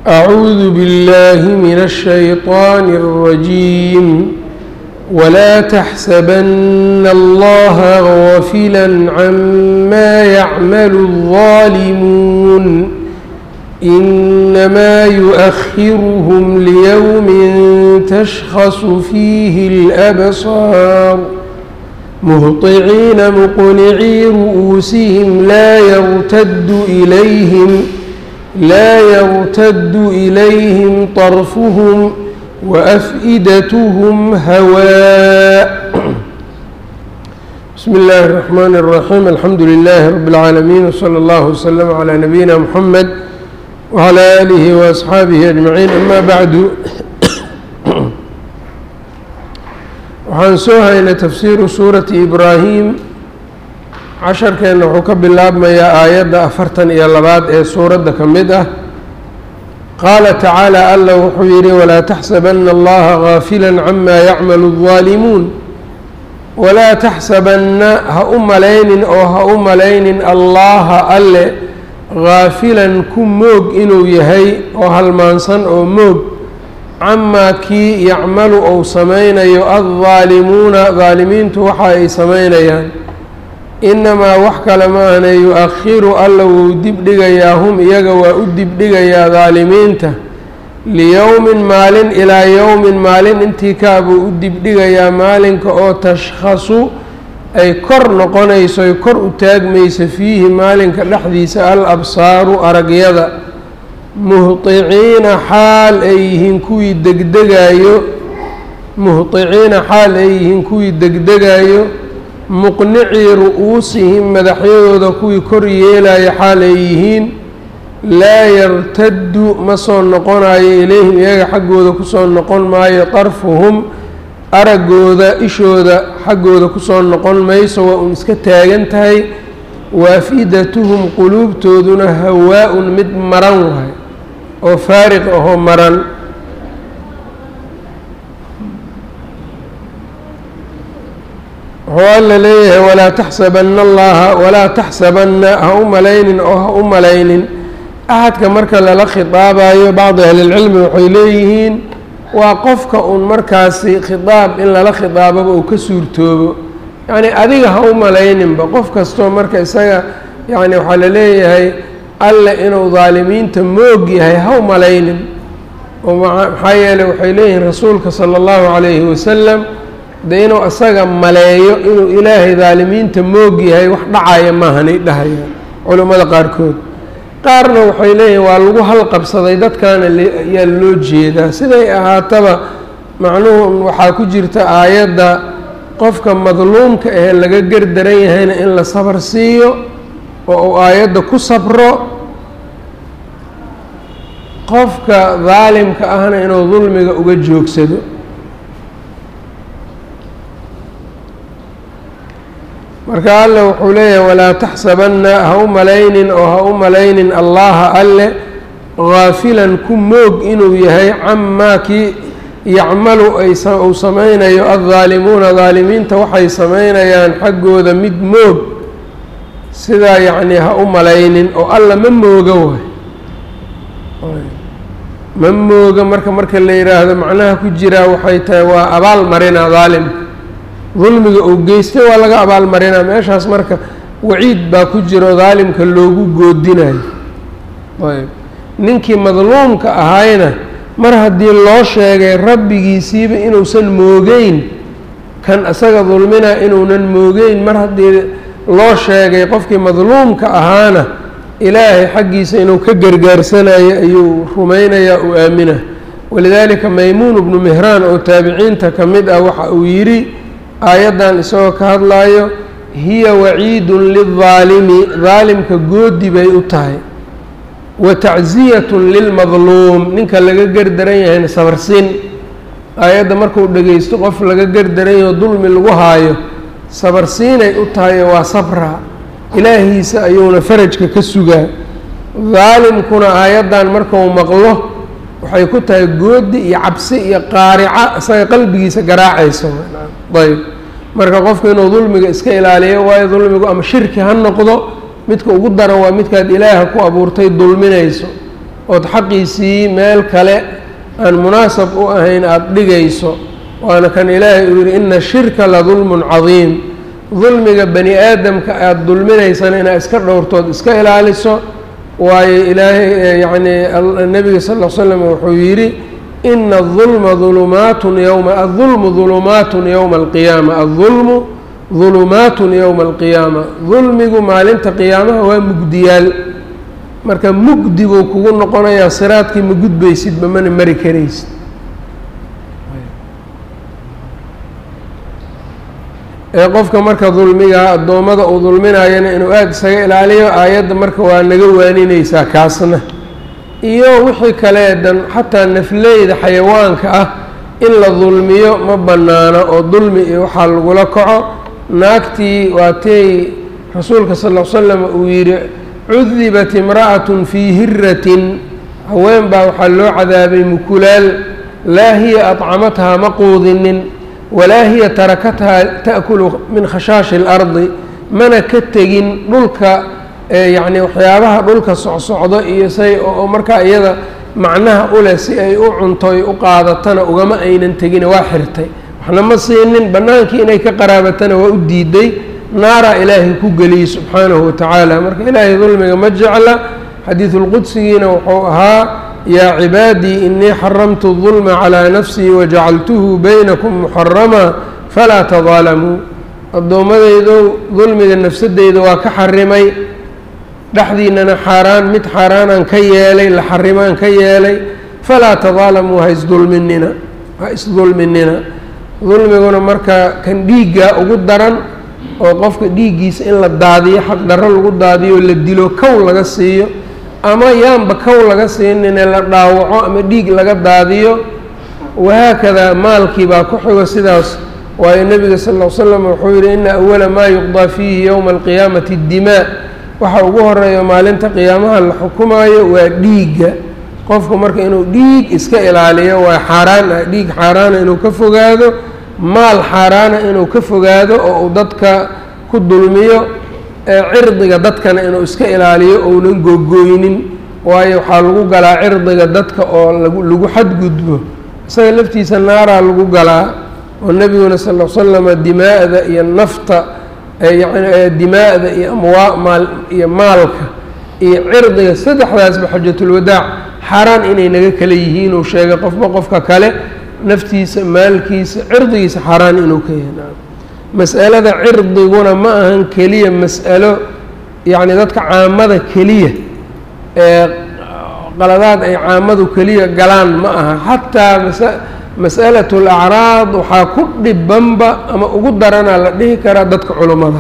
أعوذ بالله من الشيطان الرجيم ولا تحسبن الله غافلا عما يعمل الظالمون إنما يؤخرهم ليوم تشخص فيه الأبصار مهطعين مقنعي رؤوسهم لا يرتد إليهم لا يرتد إليهم طرفهم وأفئدتهم هواء بسم الله الرحمن الرحيم الحمد لله رب العالمين وصلى الله وسلم على نبينا محمد وعلى آله وأصحaabihi أجمعين أما bعdu waxaan soo haynay tafsiiru suurati ibraahim casharkeenna wuxuu ka bilaabmayaa aayadda afartan iyo labaad ee suuradda ka mid ah qaala tacaalى alla wuxuu yidhi walaa taxsabana allaha gaafila cama yacmalu الظaalimuun walaa taxsabanna ha u malaynin oo ha u malaynin allaha alle gaafilan ku moog inuu yahay oo halmaansan oo moog camaa kii yacmalu ou samaynayo addaalimuuna daalimiintu waxa ay samaynayaan innamaa wax kale maahne yu-akhiru alla wuu dibdhigayaa hum iyaga waa u dibdhigayaa daalimiinta liyowmin maalin ilaa yowmin maalin intii kaabuu u dibdhigayaa maalinka oo tashkhasu ay kor noqonayso ay kor u taagmayso fiihi maalinka dhexdiisa al absaaru aragyada muhdiciina xaal ay yihiin kuwii degdegaayo muhdiciina xaal ay yihiin kuwii degdegaayo muqnicii ru'uusihim madaxyadooda kuwii kor yeelaya xaal ay yihiin laa yartaddu ma soo noqonayo ilayhim iyaga xaggooda kusoo noqon maayo darfuhum araggooda ishooda xaggooda kusoo noqon mayso waa uun iska taagan tahay waafidatuhum quluubtooduna hawaa-un mid maran waay oo faariq ahoo maran wuxuu alla leeyahay walaa taxsabanna allaha walaa taxsabanna ha u malaynin oo ha u malaynin axadka marka lala khitaabayo bacdi ahlilcilmi waxay leeyihiin waa qofka uun markaasi khitaab in lala khitaababa uu ka suurtoobo yacni adiga ha u malayninba qof kastoo marka isaga yacni waxaa la leeyahay alle inuu daalimiinta moog yahay ha u malaynin oo maxaa yeeley waxay leeyihiin rasuulka sala allahu calayhi wasalam dee inuu isaga maleeyo inuu ilaahay daalimiinta moog yahay wax dhacaya maahanay dhahayaan culammada qaarkood qaarna waxay leeyihin waa lagu halqabsaday dadkaana ayaa loo jeedaa siday ahaataba macnuhu waxaa ku jirta aayadda qofka madluumka ahee laga gardaran yahayna in la sabar siiyo oo uu aayadda ku sabro qofka daalimka ahna inuu dulmiga uga joogsado marka alle wuxuu leeyahay walaa taxsabanna ha u malaynin oo ha u malaynin allaha alle gaafilan ku moog inuu yahay camaa kii yacmalu uu samaynayo addaalimuuna daalimiinta waxay samaynayaan xaggooda mid moog sidaa yacnii ha u malaynin oo alla ma mooga waay ma mooga marka marka la yidhaahdo macnaha ku jiraa waxay tahay waa abaal marinaa daalimka dulmiga uu geystay waa laga abaal marinaa meeshaas marka waciid baa ku jiro daalimka loogu goodinayo ayb ninkii madluumka ahayna mar haddii loo sheegay rabbigiisiiba inuusan moogeyn kan isaga dulmina inuunan moogeyn mar haddii loo sheegay qofkii madluumka ahaana ilaahay xaggiisa inuu ka gargaarsanayo ayuu rumaynayaa uu aamina walidaalika maymuun bnu mihraan oo taabiciinta ka mid ah waxa uu yidhi aayaddan isagoo ka hadlayo hiya waciidun lildaalimi daalimka goodi bay u tahay wa tacziyatun lilmadluum ninka laga gardaran yahayna sabarsiin aayadda markuu dhegaysto qof laga gardaran yaho dulmi lagu haayo sabarsiinay u tahay waa sabra ilaahiisa ayuuna farajka ka sugaa daalimkuna aayaddan markuu maqlo waxay ku tahay goodi iyo cabsi iyo qaarica isaga qalbigiisa garaacayso ayb marka qofku inuu dulmiga iska ilaaliyo waayo dulmigu ama shirki ha noqdo midka ugu daran waa midkaad ilaaha ku abuurtay dulminayso ood xaqiisii meel kale aan munaasab u ahayn aada dhigayso waana kan ilaahay uu yidhi ina shirka la dulmun cadiim dulmiga bani aadamka aada dulminaysana inaad iska dhowrtood iska ilaaliso waayo ilaahay yacnii nebiga sal l slam wuxuu yidhi ina adulma dulumaatun yowma adulmu dulumaatun yowma alqiyaama adulmu dulumaatun yowma alqiyaama dulmigu maalinta qiyaamaha waa mugdiyaal marka mugdi buu kugu noqonayaa siraadkii ma gudbaysidba mana mari karaysid ee qofka marka dulmiga addoommada uu dulminayana inuu aada isaga ilaaliyo aayadda marka waa naga waaninaysaa kaasna iyo wixii kale dan xataa nafleyda xayawaanka ah in la dulmiyo ma bannaano oo dulmi iyo waxaa lagula kaco naagtii waatay rasuulka sal l slam uu yidhi cudibat imra'atun fii hiratin haween baa waxaa loo cadaabay mukulaal laa hiya adcamathaa ma quudinin walaa hiya tarakathaa ta'kulu min khashaashi اlardi mana ka tegin dhulka yacni waxyaabaha dhulka socsocdo iyo say oo markaa iyada macnaha u leh si ay u cuntoy u qaadatana ugama aynan tegine waa xirtay waxna ma siinin bannaankii inay ka qaraabatana waa u diiday naaraa ilaahay ku geliyey subxaanahu watacaala marka ilaahay dulmiga ma jecla xadiidulqudsigiina wuxuu ahaa yaa cibaadii inii xaramtu dulma calaa nafsii wajacaltuhu baynakum muxarama falaa tadaalamuu addoommadaydo dulmiga nafsadeyda waa ka xarimay dhexdiinana xaaraan mid xaaraanaan ka yeelay la xarimaan ka yeelay falaa tadaalamuu ha isdulminina ha isdulminina dulmiguna marka kan dhiiggaa ugu daran oo qofka dhiiggiisa in la daadiyo xaq darro lagu daadiyo la dilo kow laga siiyo ama yaanba kow laga siinine la dhaawaco ama dhiig laga daadiyo wahaakadaa maalkii baa ku xigo sidaas waayo nebiga sal ll slam wuxuu yidhi ina awala maa yuqdaa fiihi yowma alqiyaamati addimaa waxa ugu horeeya maalinta qiyaamaha la xukumaayo waa dhiigga qofku marka inuu dhiig iska ilaaliyo waa xaaraan ah dhiig xaaraana inuu ka fogaado maal xaaraana inuu ka fogaado oo uu dadka ku dulmiyo cirdiga dadkana inuu iska ilaaliyo ounan googooynin waayo waxaa lagu galaa cirdiga dadka oo lagu lagu xadgudbo isaga laftiisa naaraa lagu galaa oo nebiguna sal l slama dimaa'da iyo nafta yani dimaa'da iyo amwaa maal iyo maalka iyo cirdiga saddexdaasba xajatulwadaac xaaraan inay naga kala yihiin uu sheegay qofba qofka kale naftiisa maalkiisa cirdigiisa xaaraan inuu ka yahay mas'alada cirdiguna ma ahan keliya mas'alo yacni dadka caamada keliya ee qaladaad ay caamadu keliya galaan ma aha xataa masa mas'alat alacraad waxaa ku dhibanba ama ugu daranaa la dhihi karaa dadka culummada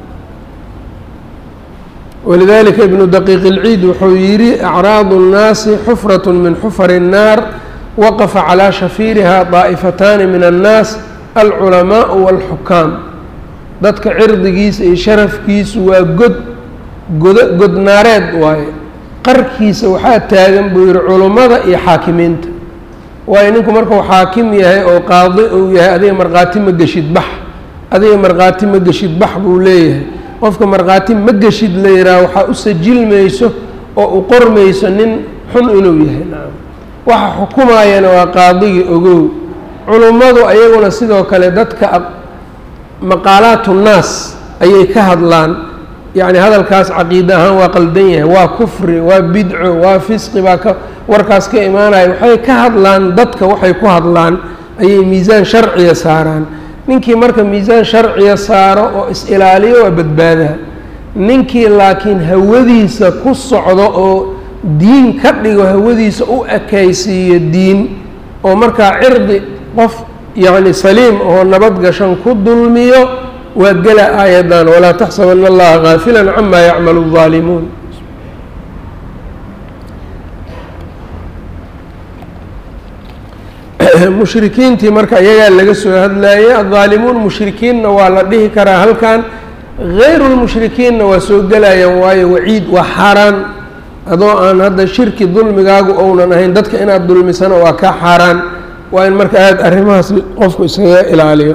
walidalika ibnu daqiiq ilciid wuxuu yidhi acraadu اnnaasi xufrat min xufari الnaar waqafa calaa shafiiriha daa'ifataani min annaas alculamaau walxukaam dadka cirdigiisa iyo sharafkiisu waa god godo godnaareed waaye qarkiisa waxaa taagan buu yihi culummada iyo xaakimiinta waayo ninku markuu xaakim yahay oo qaadi uu yahay adiga markhaati ma geshid bax adiga markhaati ma geshid bax buu leeyahay qofka markhaati ma geshid la yidhaha waxaa u sajilmayso oo u qormayso nin xun inuu yahay nacam waxa xukumayana waa qaadigii ogow culummadu ayaguna sidoo kale dadka maqaalaatu nnaas ayay ka hadlaan yacni hadalkaas caqiide ahaan waa qaldan yahay waa kufri waa bidco waa fisqi baa ka warkaas ka imaanaya waxay ka hadlaan dadka waxay ku hadlaan ayay miisaan sharciya saaraan ninkii marka miisaan sharciya saaro oo is-ilaaliyo waa badbaadaa ninkii laakiin hawadiisa ku socdo oo diin ka dhigo hawadiisa u ekaysiiyo diin oo markaa cirdi qof yacni saliim oo nabad gashan ku dulmiyo waa gela aayaddan walaa taxsabana allaha gaafila cama yacmalu الظaalimuun mushrikiintii marka iyagaa laga soo hadlayay addaalimuun mushrikiinna waa la dhihi karaa halkan gayru lmushrikiinna waa soo gelayaan waayo waciid waa xaaraan adoo aan hadda shirki dulmigaagu ounan ahayn dadka inaad dulmisana waa kaa xaaraan waa in marka aada arrimahaas qofku isaga ilaaliyo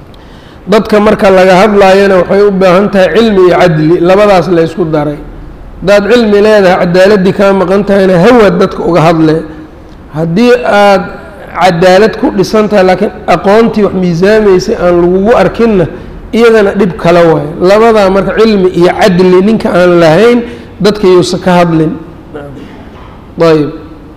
dadka marka laga hadlaayana waxay u baahan tahay cilmi iyo cadli labadaas la ysku daray haddaad cilmi leedahay cadaaladii kaa maqan tahayna hawaad dadka uga hadle haddii aad cadaalad ku dhisan tahay laakiin aqoontii wax miisaamaysay aan lagugu arkinna iyadana dhib kale waayo labadaa marka cilmi iyo cadli ninka aan lahayn dadka yuusa ka hadlin ayb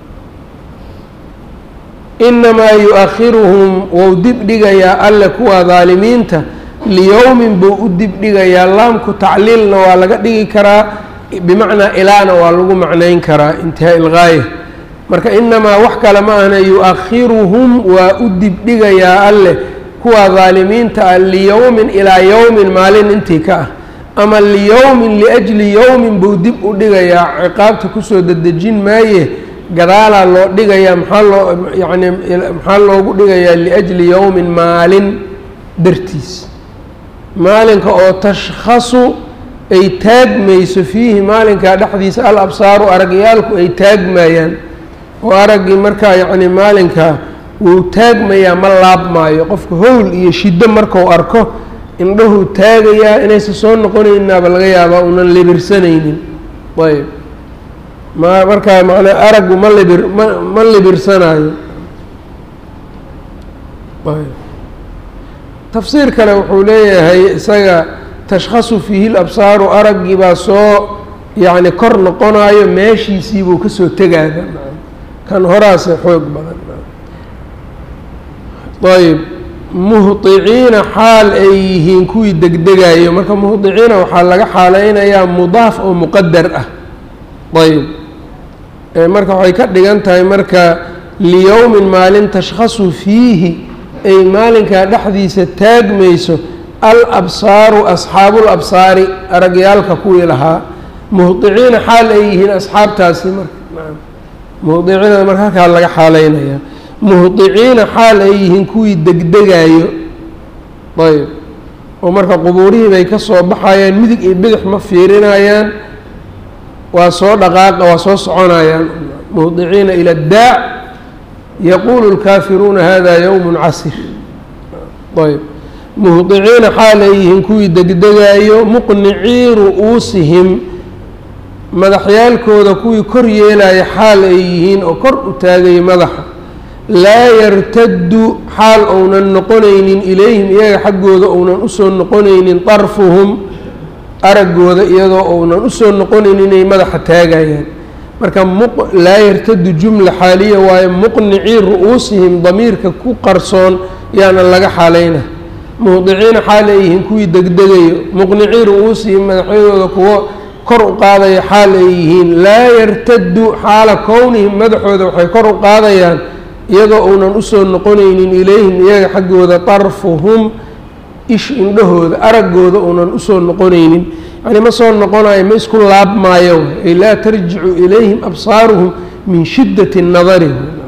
inamaa yu-akhiruhum wou dib dhigayaa alle kuwa daalimiinta liyowmin buu u dib dhigayaa laamku tacliilna waa laga dhigi karaa bimacnaa ilaana waa lagu macnayn karaa intihaa ilgaaya marka inamaa wax kale ma ahna yu-akhiruhum waa u dib dhigayaa alleh kuwa daalimiinta ah liyowmin ilaa yowmin maalin intii ka ah ama liyowmin liajli yowmin buu dib u dhigayaa ciqaabta kusoo dedejin maaye gadaalaa loo dhigayaa maxaa loo yacni maxaa loogu dhigayaa liajli yowmin maalin dartiis maalinka oo tashkhasu ay taagmayso fiihi maalinkaa dhexdiisa al absaaru aragyaalku ay taagmayaan oo araggii markaa yacni maalinkaa wuu taagmayaa ma laabmaayo qofka howl iyo shiddo markau arko indhahuu taagayaa inaysan soo noqonaynaaba laga yaabaa unan libirsanaynin ayb ma markaa manaa araggu ma libir ma ma libirsanaayo ayb tafsiir kale wuxuu leeyahay isaga tashkhasu fiihi labsaaru araggii baa soo yacni kor noqonaayo meeshiisiibuu kasoo tegaada kan horaase xoog badan ayb muhdiciina xaal ay yihiin kuwii degdegayo marka muhdiciina waxaa laga xaaleynayaa mudaaf oo muqadar ah ayb marka waxay ka dhigan tahay marka liyowmin maalin tashkhasu fiihi ay maalinkaa dhexdiisa taagmayso al absaaru asxaabul absaari aragyaalka kuwii lahaa muhdiciina xaal ay yihiin asxaabtaasi marka muhdiciinada marka halkaa laga xaaleynaya muhdiciina xaal ay yihiin kuwii degdegayo ayb oo marka qubuurihii bay ka soo baxayaan midig iyo bidix ma fiirinayaan waa soo dhaqaaqa waa soo soconayaan muhdiciina ila daac yaquulu lkaafiruuna hada yowm casir ayb muhdiciina xaal ay yihiin kuwii degdegayo muqnicii ru'uusihim madaxyaalkooda kuwii kor yeelaya xaal ay yihiin oo kor u taagaya madaxa laa yartaddu xaal ounan noqonaynin ilayhim iyaga xaggooda ounan usoo noqonaynin darfuhum araggooda iyadoo ounan usoo noqonaynin inay madaxa taagayaan marka laa yartadu jumla xaaliya waayo muqnicii ru'uusihim damiirka ku qarsoon yaana laga xaalayna muhdiciina xaal ay yihiin kuwii degdegayo muqnicii ru'uusihim madaxyadooda kuwo kor u qaadaya xaal ay yihiin laa yartadu xaala kownihim madaxooda waxay kor u qaadayaan iyadoo uunan usoo noqonaynin ilayhim iyaga xaggooda darfuhum ish indhahooda araggooda uunan usoo noqonaynin yani ma soo noqonayo ma isku laabmaayo ay laa tarjicu ilayhim absaaruhum min shiddati nadari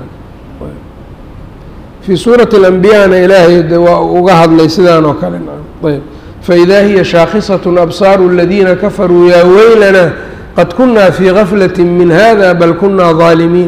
fii suurati alambiyaana ilaahay de waa uga hadlay sidaan oo kale ayb faidaa hiya shaakhisat absaaru aladiina kafaruu yaa weylana qad kunaa fii gaflati min hada bal kunaa ظaalimiin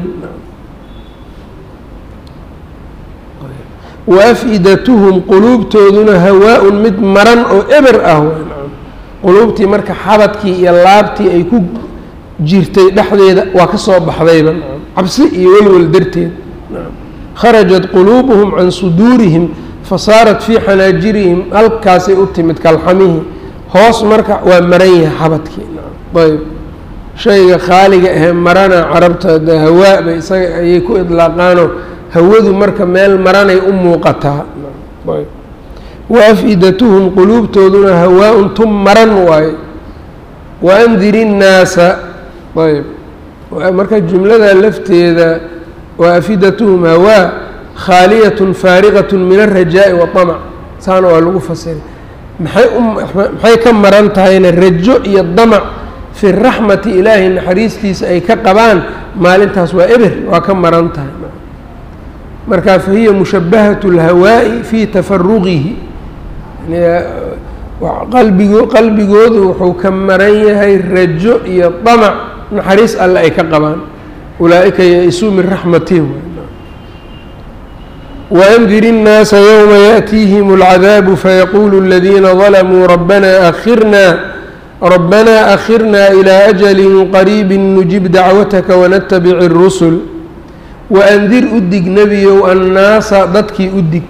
waafidatuhum quluubtooduna hawaa-un mid maran oo eber ah quluubtii marka xabadkii iyo laabtii ay ku jirtay dhexdeeda waa ka soo baxdayba cabsi iyo welwel darteed kharajat quluubuhum can suduurihim fasaarat fii xanaajirihim halkaasay u timid kalxamihii hoos marka waa maran yahay xabadkii ayb shayga khaaliga ahee marana carabta de hawaa bay isaga ayay ku idlaaqaano hawadu marka meel maranay u muuqataa waafidatuhum quluubtooduna hawaa-un tum maran waayo waandiri innaasa ayb marka jumlada lafteeda waafidatuhum hawaa khaaliyatun faariqatun min alrajaa'i waطamac saana waa lagu fasiray maxay maxay ka maran tahayna rajo iyo damac fi raxmati ilaahay naxariistiisa ay ka qabaan maalintaas waa eber waa ka maran tahay marka fahiya mushabahat اlhawaaءi fii tafaruqihi qalbigo qalbigoodu wuxuu ka maran yahay rajo iyo damac naxariis alle ay ka qabaan ulaaئika ya-isuu min raxmatihim waأndir الnaasa ywma yaأtiihim اlcadaabu fayaquulu اladiina ظalamuu rabbana akhirna rabbanaa akhirnaa ilaa ajalin qariibin nujib dacwataka wanatabici اrusul waandir u dig nebiyow annaasa dadkii u dig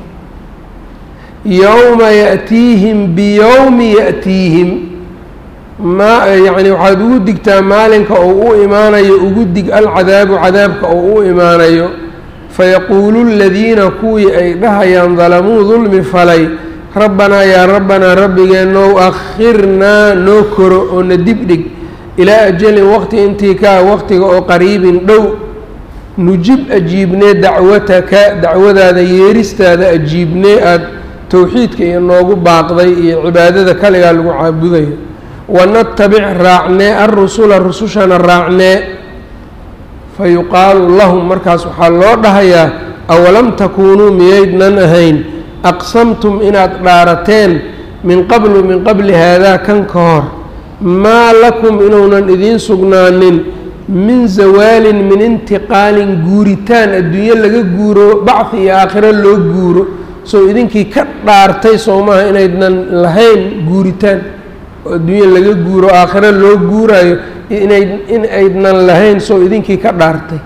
yowma yaأtiihim biyowmi yaأtiihim ma yacni waxaad ugu digtaa maalinka oo u imaanayo ugu dig alcadaabu cadaabka oo u imaanayo fayaquulu ladiina kuwii ay dhahayaan dalamuu dulmi falay rabbanaa yaa rabbanaa rabbigeenow akhirnaa noo koro oo na dibdhig ilaa ajalin waqti intii kaa waqtiga oo qariibin dhow nujib ajiibnee dacwataka dacwadaada yeeristaada ajiibnee aada towxiidka iyo noogu baaqday iyo cibaadada kaligaa lagu caabudayo wanatabic raacnee alrusula rusushana raacnee fa yuqaalu lahum markaas waxaa loo dhahayaa awalam takuunuu miyaydnan ahayn aqsamtum inaad dhaarateen min qablu min qabli haadaa kan ka hor maa lakum inuunan idiin sugnaanin min zawaalin min intiqaalin guuritaan adduunyo laga guuro bacdi iyo aakhiro loo guuro soo idinkii ka dhaartay soo maaha inaydnan lahayn guuritaan oo adduunyo laga guuro aakhiro loo guuraayo inay in aydnan lahayn soo idinkii ka dhaartay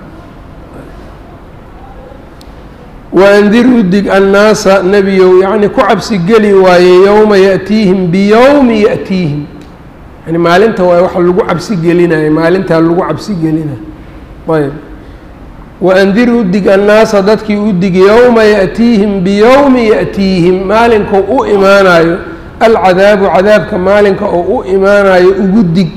waandir u dig annaasa nebiyow yacni ku cabsi geli waaye yowma yaأtiihim biyowmi yaأtiihim yani maalinta waa waxa lagu cabsi gelinayo maalintaa lagu cabsi gelinayo ayb waandir u dig annaasa dadkii u dig yowma yaأtiihim biyowmi yaأtiihim maalinkou u imaanayo alcadaabu cadaabka maalinka oo u imaanayo ugu dig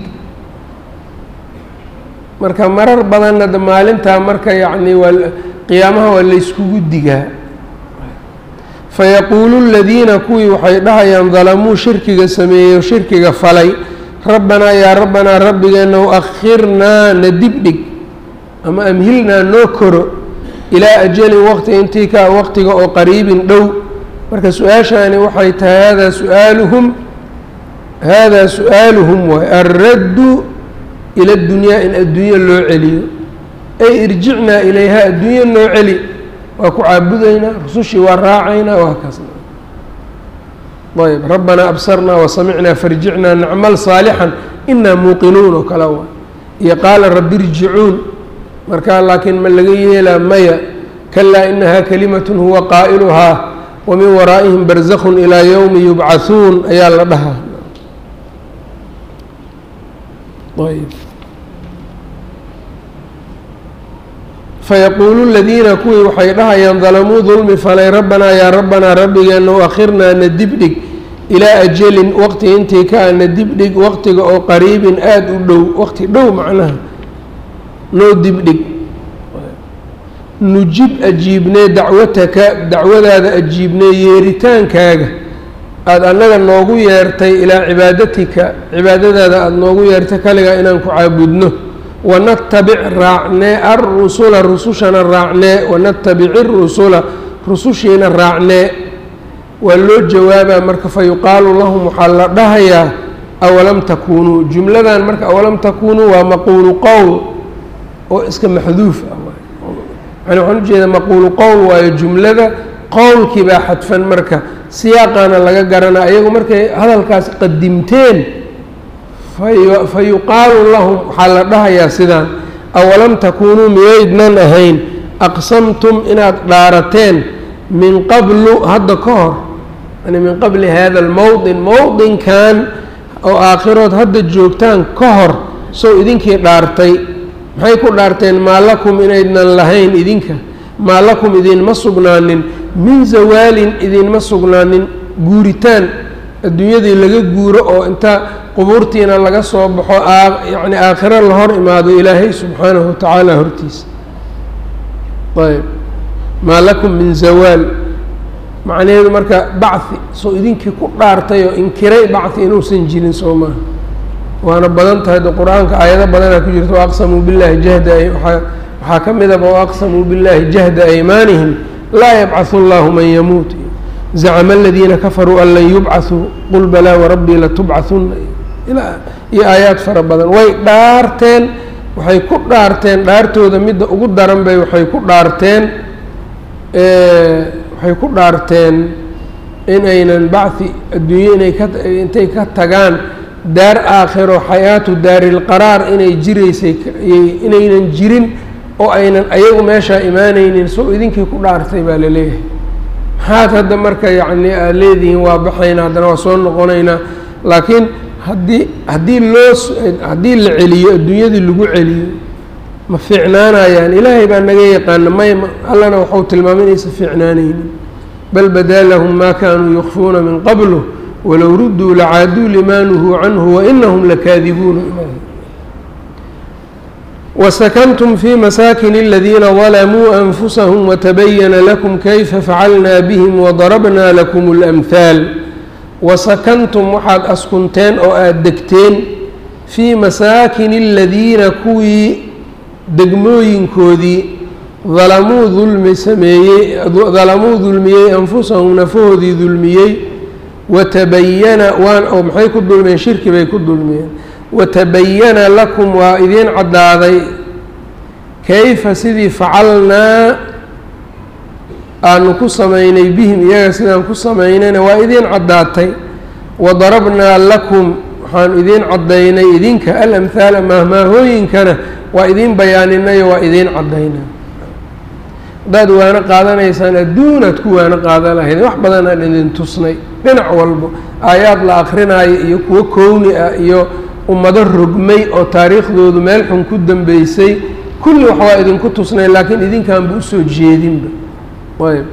marka marar badanna de maalintaa marka yacni waa qiyaamaha waa layskugu digaa fayaquulu ladiina kuwii waxay dhahayaan dalamuu shirkiga sameeyey shirkiga falay rabbanaa yaa rabbanaa rabbigeenow akhirnaa na dibdhig ama amhilnaa noo koro ilaa ajalin waqti intii ka waqtiga oo qariibin dhow marka su-aashaani waxay tahay haadaa su-aaluhum haadaa su-aaluhum waay alraddu ila dunyaa in adduunyo loo celiyo ay irjicnaa ilayha adduunyo noo celi waa ku caabudaynaa rusushii waa raacaynaa waa kaasna ayb rabbanaa absarnaa wasamicnaa farjicnaa nacmal saalixan inaa muuqinuun oo kale waa iyo qaala rabbi irjicuun markaa laakiin ma laga yeelaa maya kalaa inahaa kalimatun huwa qaa'iluhaa wa min waraa'ihim barzakhun ilaa yowmi yubcahuun ayaa la dhahaa ayb fayaquulu ladiina kuwii waxay dhahayaan dalamuu dulmi falay rabbanaa yaa rabbanaa rabbigeenow akhirnaa na dibdhig ilaa ajalin waqti intii ka ana dibdhig waqtiga oo qariibin aada u dhow waqti dhow macnaha noo dibdhig nujib ajiibnee dacwataka dacwadaada ajiibnee yeeritaankaaga aada annaga noogu yeertay ilaa cibaadatika cibaadadaada aada noogu yeertay kaligaa inaan ku caabudno wanatabic raacnee alrusula rusushana raacnee wanatabic irusula rusushiina raacnee waa loo jawaabaa marka fa yuqaalu lahum waxaa la dhahayaa awalam takuunuu jumladan marka awalam takuunuu waa maquulu qowl oo iska maxduuf ah yani waxaan ujeedaa maquulu qowl waayo jumlada qowlkii baa xadfan marka siyaaqaana laga garanaa iyagu markay hadalkaas qadimteen fa yuqaalu lahum waxaa la dhahayaa sidaan awalam takuunuu miyaydnan ahayn aqsamtum inaad dhaarateen min qablu hadda ka hor yani min qabli hada almowdin mowdinkan oo aakhirood hadda joogtaan ka hor sow idinkii dhaartay maxay ku dhaarteen maa lakum inaydnan lahayn idinka maa lakum idinma sugnaanin min zawaalin idinma sugnaanin guuritaan adduunyadii laga guuro oo inta qubuurtiina laga soo baxo yacni aakhiro la hor imaado ilaahay subxaanahu wa tacaala hortiisa ayb maa lakum min zawaal macnaheedu marka bacthi soo idinkii ku dhaartay oo inkiray bacthi inuusan jirin soo maaha waana badan tahay de qur-aanka aayado badanaa ku jirta waaqsamuu billahi jahda waxaa ka midaba waaqsamuu billahi jahda aymaanihim laa yabcahu allahu man yamuut zacma aladiina kafaruu an lan yubcaثuu qul balaa warabbii latubcahunna iyo aayaad fara badan way dhaarteen waxay ku dhaarteen dhaartooda midda ugu daran bay waxay ku dhaarteen waxay ku dhaarteen in aynan bacthi adduunye inay ka intay ka tagaan daar aakhiro xayaatu daarilqaraar inay jiraysay inaynan jirin oo aynan ayagu meeshaa imaanaynin soo idinkii ku dhaartay baa la leeyahay maxaad hadda marka yacni aad leedihiin waa baxaynaa haddana waa soo noqonaynaa laakiin haddii haddii loo haddii la celiyo adduunyadii lagu celiyo ma fiicnaanayaan ilaahay baa naga yaqaana may allana waxau tilmaamay inaysa fiicnaanaynin bal badaa lahum maa kaanuu yukfuuna min qablu walow rudduu lacaaduu limaa nuhuu canhu wainahum lakaadibuuna وسكنتم في مساكن الذين ظلموا أنفسهم وتبين لكم كيف فعلنا بهم وضربنا لكم الأمثال وسكنتم waxaad askunteen oo aad degteen fii masaakin الadiina kuwii degmooyinkoodii dalamuu dulmi sameeyey dalamuu dulmiyey anfusahum nafahoodii dulmiyey watabayana waan oo maxay ku dulmiyeen shirki bay ku dulmiyeen watabayana lakum waa idiin caddaaday kayfa sidii facalnaa aanu ku samaynay bihim iyaga sidaan ku samaynayna waa idiin caddaatay wadarabnaa lakum waxaanu idiin caddaynay idinka alamhaala maahmaahooyinkana waa idiin bayaaninayo waa idiin caddaynaa haddaad waano qaadanaysaan adduunaad ku waano qaadan lahayd wax badan aan idin tusnay dhinac walbo aayaad la akrinaayo iyo kuwo kowni ah iyo ummado rogmay oo taariikhdoodu meel xun ku dambeysay kulli wax waa idinku tusnay laakiin idinkaanba usoo jeedinba ayb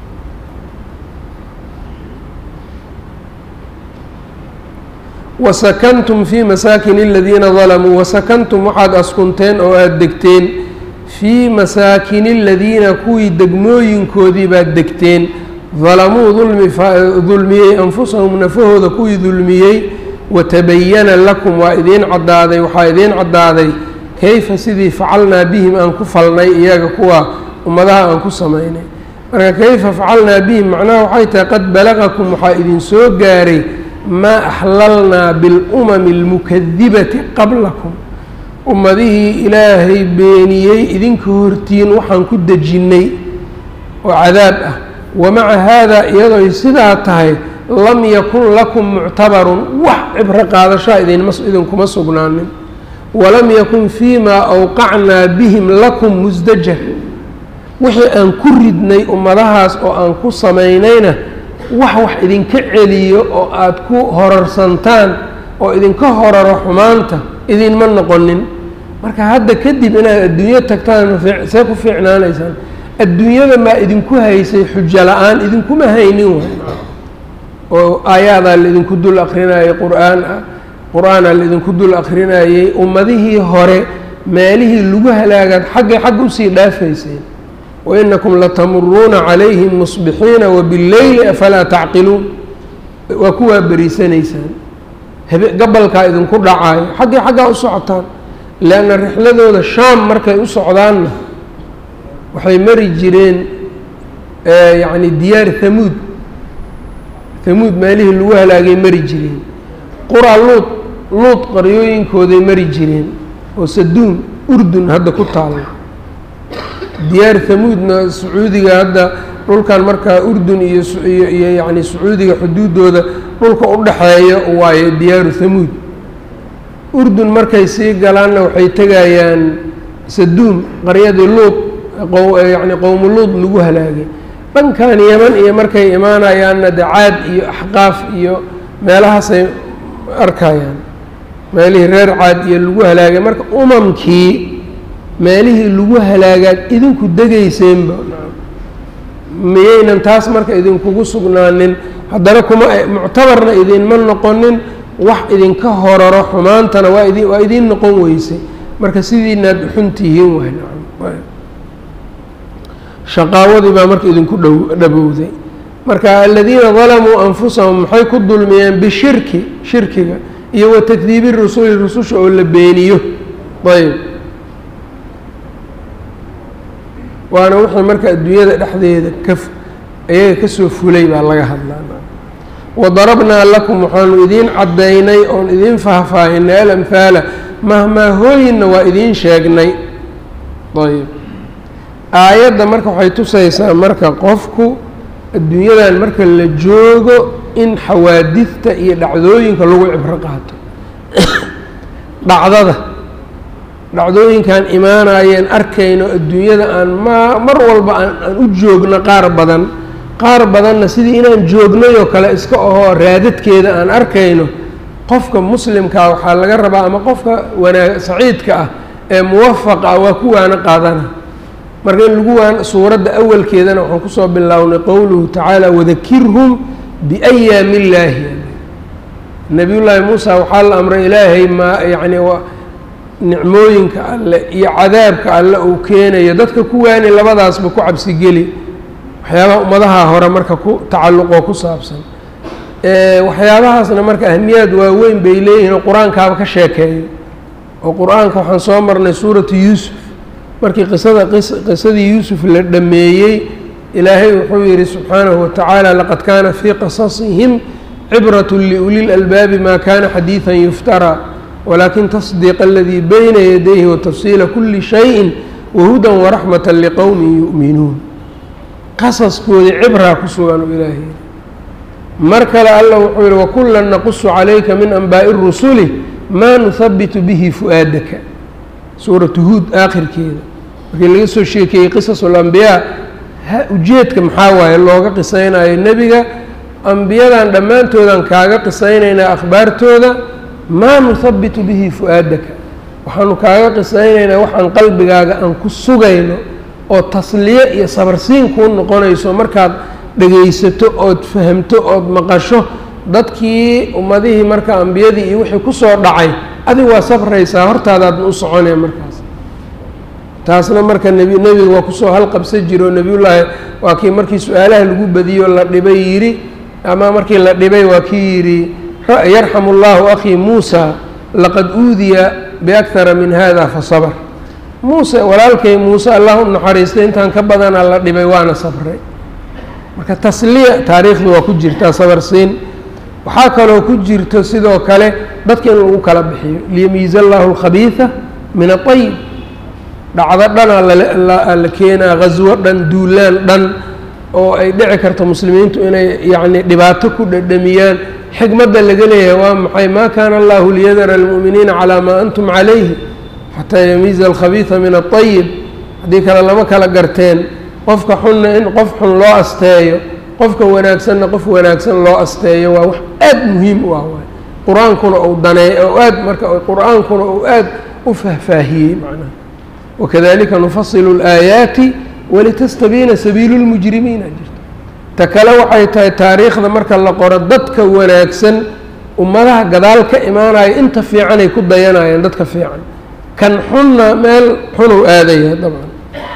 wasakantum fii masaakin aladiina dalamuu wasakantum waxaad askunteen oo aada degteen fii masaakini aladiina kuwii degmooyinkoodii baad degteen dalamuu dulmi dulmiyey anfusahum nafahooda kuwii dulmiyey watabayana lakum waa idiin caddaaday waxaa idiin caddaaday kayfa sidii facalnaa bihim aan ku falnay iyaga kuwa ummadaha aan ku samaynay marka kayfa facalnaa bihim macnaha waxay tahay qad balagakum waxaa idin soo gaaray maa axlalnaa bilumami almukadibati qablakum ummadihii ilaahay beeniyey idinka hortiin waxaan ku dejinnay oo cadaab ah wamaca haadaa iyadooy sidaa tahay lam yakun lakum muctabarun wax cibro qaadashaa idinma idinkuma sugnaanin walam yakun fii maa awqacnaa bihim lakum musdajar wixii aan ku ridnay ummadahaas oo aan ku samaynayna wax wax idinka celiyo oo aada ku horarsantaan oo idinka horaro xumaanta idinma noqonin marka hadda kadib inaad adduunyo tagtaan see ku fiicnaanaysaan adduunyada maa idinku haysay xujo la-aan idinkuma haynin way oo aayaadaa laidinku dul akrinayay qur-aan ah qur-aanaa laidinku dul akrinayey ummadihii hore meelihii lagu halaagaad xagga xagga usii dhaafayseen wainakum latamuruuna calayhim musbixiina wabileyli afalaa tacqiluun waa kuwaa beriisanaysaan habe gabalkaa idinku dhacaayo xaggii xaggaa u socotaan leanna rixladooda shaam markay u socdaanna waxay mari jireen yacni diyaar hamuud hamuud meelihii lagu halaagay mari jireen qura luud luud qaryooyinkooday mari jireen oo saduum urdun hadda ku taalla diyaar hamuudna sacuudiga hadda dhulkan markaa urdun iyo iyo iyo yacni sacuudiga xuduuddooda dhulka u dhaxeeya waayo diyaaru hamuud urdun markay sii galaanna waxay tegayaan saduum qaryadii luud yacni qowmu luud lagu halaagay dhankan yeman iyo markay imaanayaanna dacaad iyo axqaaf iyo meelahaasay arkayaan meelihii reer caad iyo lagu halaagay marka umamkii meelihii lagu halaagaad idinku degayseenba miyaynan taas marka idinkugu sugnaanin haddana kuma muctabarna idinma noqonin wax idinka horaro xumaantana waa idi waa idiin noqon weysay marka sidiinaad xun tihiin waay nacam shaqaawadii baa marka idinku dhow dhabowday marka aladiina dalamuu anfusahum maxay ku dulmiyeen bishirki shirkiga iyo wa takdiibi rusuli rususha oo la beeniyo ayb waana wixii marka adduunyada dhexdeeda ka iyaga kasoo fulay baa laga hadlaa wadarabnaa lakum waxaanu idiin caddaynay oon idiin faahfaahinay alamhaala mahmaahooyinna waa idiin sheegnay ayb aayadda marka waxay tusaysaa marka qofku adduunyadan marka la joogo in xawaadidta iyo dhacdooyinka lagu cibro qaato dhacdada dhacdooyinkan imaanayeen arkayno adduunyada aan ma mar walba aan aan u joogno qaar badan qaar badanna sidii inaan joognay oo kale iska ahoo raadadkeeda aan arkayno qofka muslimkaa waxaa laga rabaa ama qofka wanaag saciidka ah ee muwafaqa ah waa ku waana qaadana marka in lagu waan suuradda awalkeedana waxaan kusoo bilownay qowluhu tacaala wadakirhum biayaami illaahi nabiyullaahi muusa waxaa la amray ilaahay maa yacni nicmooyinka alle iyo cadaabka alle uu keenayo dadka ku waani labadaasba ku cabsigeli waxyaabaha ummadaha hore marka ku tacalluqoo ku saabsan waxyaabahaasna marka ahmiyaad waaweyn bay leeyihin oo qur-aankaaba ka sheekeeyo oo qur-aanka waxaan soo marnay suuratu yuusuf markii qisada qisadii yuusuf la dhameeyey ilaahay wuxuu yihi subxaanahu watacaala laqad kaana fii qasasihim cibrat liuli lalbaabi ma kana xadiiثa yuftaraa walakin tasdiiq aladii bayna yadayhi watafsiila kuli shayin wahudan waraxmata liqowmin yu'minuun qasaskoodii cibraa ku sugan u ilaahay mar kale alla wuxuu yihi wakula naqusu calayka min anbaa'i rusuli maa nuhabitu bihi fu-aadaka suuratu huud aakhirkeeda markii laga soo sheekeeyey qisas ulambiyaa ujeedka maxaa waaye looga qisaynayo nebiga ambiyadan dhammaantoodaan kaaga qisaynaynaa akhbaartooda maa nuhabitu bihi fu-aadaka waxaanu kaaga qisaynaynaa waxaan qalbigaaga aan ku sugayno oo tasliye iyo sabarsiin kuu noqonayso markaad dhegaysato ood fahamto ood maqasho dadkii ummadihii marka ambiyadii iyo wixii kusoo dhacay adig waa sabraysaa hortaadaadna u soconaya markaas taasna marka nebi nebiga waa kusoo halqabsan jira oo nebiyullaahi waa kii markii su-aalaha lagu badiyo la dhibay yidhi ama markii la dhibay waa kii yidhi yarxamu allahu akhii muusa laqad uudiya biakhara min hada fasabr muuse walaalkay muuse allah u naxariistay intaan ka badanaa la dhibay waana sabray marka tasliya taariikhdu waa ku jirtaa sabarsiin waxaa kaloo ku jirto sidoo kale dadka in lagu kala bixiyo liyamiiza allahu alkhabiida min aayib dhacdo dhanaa la keenaa ghaswo dhan duulaan dhan oo ay dhici karto muslimiintu inay yacni dhibaato ku dhadhamiyaan xikmadda laga leeyahay waa maxay maa kaana allahu liyadara almu'miniina calaa maa antum calayhi xataa yamiiza alkhabiida min aayib haddii kale lama kala garteen qofka xunna in qof xun loo asteeyo qofka wanaagsanna qof wanaagsan loo asteeyo waa wax aada muhiim u ah waay qur-aankuna uu daneey oo aad marka qur-aankuna uu aad u fahfaahiyey macnaha wakadalika nufasilu اlaayaati walitastabiina sabiilu lmujrimiina jirto ta kale waxay tahay taariikhda marka la qoro dadka wanaagsan ummadaha gadaal ka imaanaya inta fiicanay ku dayanayaan dadka fiican kan xunna meel xunuu aadaya dabcan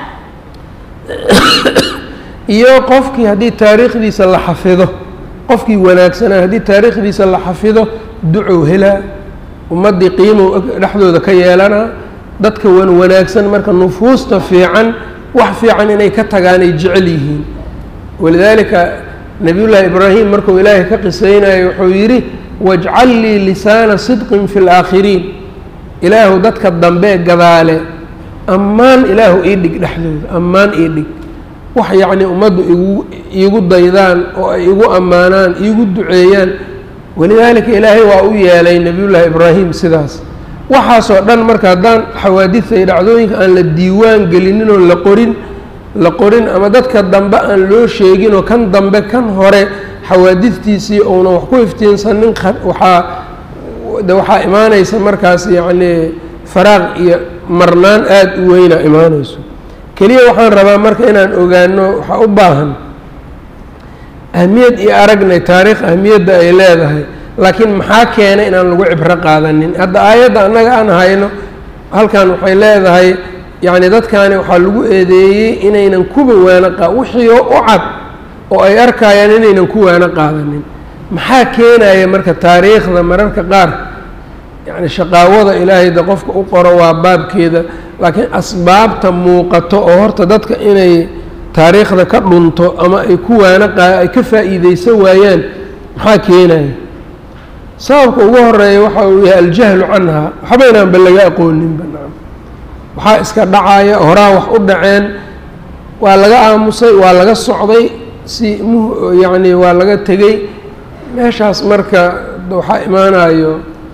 iyo qofkii haddii taariikhdiisa la xafido qofkii wanaagsanaa haddii taariikhdiisa la xafido ducow helaa ummaddii qiimow dhexdooda ka yeelanaa dadka wan wanaagsan marka nufuusta fiican wax fiican inay ka tagaan ay jecel yihiin walidaalika nabiyullaahi ibraahim markuu ilaahay ka qisaynayo wuxuu yidhi wajcal lii lisaana sidqin fi laakhiriin ilaahu dadka dambe gadaale ammaan ilaahu ii dhig dhexdooda ammaan ii dhig wax yacnii ummaddu igu iigu daydaan oo ay igu ammaanaan iigu duceeyaan walidaalika ilaahay waa u yeelay nebiyullaahi ibraahim sidaas waxaasoo dhan marka haddaan xawaadidta iyo dhacdooyinka aan la diiwaan gelinin oo la qorin la qorin ama dadka dambe aan loo sheegin oo kan dambe kan hore xawaadidtiisii uuna wax ku iftiinsanin waxaa de waxaa imaanaysa markaas yacnii faraaq iyo marnaan aada u weyna imaanayso keliya waxaan rabaa marka inaan ogaano waxaa u baahan ahmiyad iyo aragnay taariikh ahmiyadda ay leedahay laakiin maxaa keenay inaan lagu cibro qaadanin hadda aayadda annaga aan hayno halkan waxay leedahay yacni dadkaani waxaa lagu eedeeyey inaynan kuba waano qa wixii u cad oo ay arkayaan inaynan ku waano qaadanin maxaa keenaya marka taariikhda mararka qaar yacni shaqaawada ilaahay de qofka u qoro waa baabkeeda laakiin asbaabta muuqato oo horta dadka inay taariikhda ka dhunto ama ay ku waano qa ay ka faa'iideysan waayaan maxaa keenaya sababka ugu horeeya waxa uu yahay aljahlu canha waxbaynaanba laga aqooninba nacam waxaa iska dhacaya horaa wax u dhaceen waa laga aamusay waa laga socday si mu yacni waa laga tegey meeshaas marka waxaa imaanayo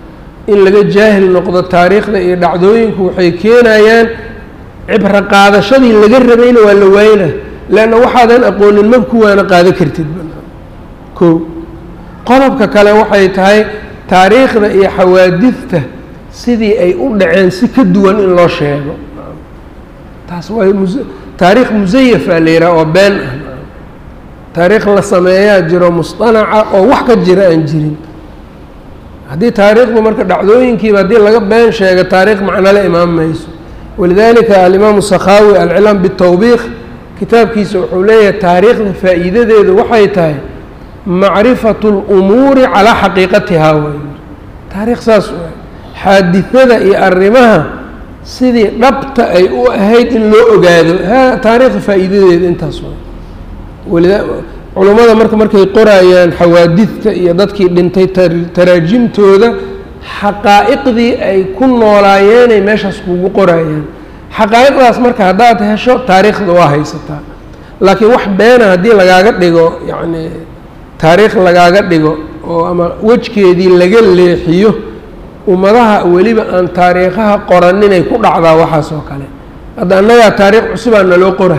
in laga jaahil noqdo taariikhda iyo dhacdooyinku waxay keenayaan cibro qaadashadii laga rabayna waa la waayna leanna waxaadan aqoonin mab kuwaana qaada kartid ko qodobka kale waxay tahay taariikhda iyo xawaadidta sidii ay u dhaceen si ka duwan in loo sheego taas waa mus taariikh musayafaa la yidhaha oo been ah taariikh la sameeyaa jiro musطanaca oo wax ka jira aan jirin haddii taariikhdu marka dhacdooyinkiiba haddii laga been sheego taariikh macnole imaan mayso walidalika alimaamu sakhaawi alcilaam bitawbiikh kitaabkiisa wuxuu leeyahay taariikhda faa'iidadeedu waxay tahay macrifatu اlumuuri calaa xaqiiqatihaa way taarikh saas waay xaadidada iyo arrimaha sidii dhabta ay u ahayd in loo ogaado ha taariikhda faa'iidadeeda intaas waay walida culummada marka markay qorayaan xawaadidta iyo dadkii dhintay taraajimtooda xaqaa'iqdii ay ku noolaayeenay meeshaas kugu qorayaan xaqaa'iqdaas marka haddaad hesho taariikhda waa haysataa laakiin wax beena haddii lagaaga dhigo yacni taariikh lagaaga dhigo oo ama wejkeedii laga leexiyo ummadaha weliba aan taariikhaha qoraninay ku dhacdaa waxaas oo kale hadda annagaa taariikh cusubaa naloo qora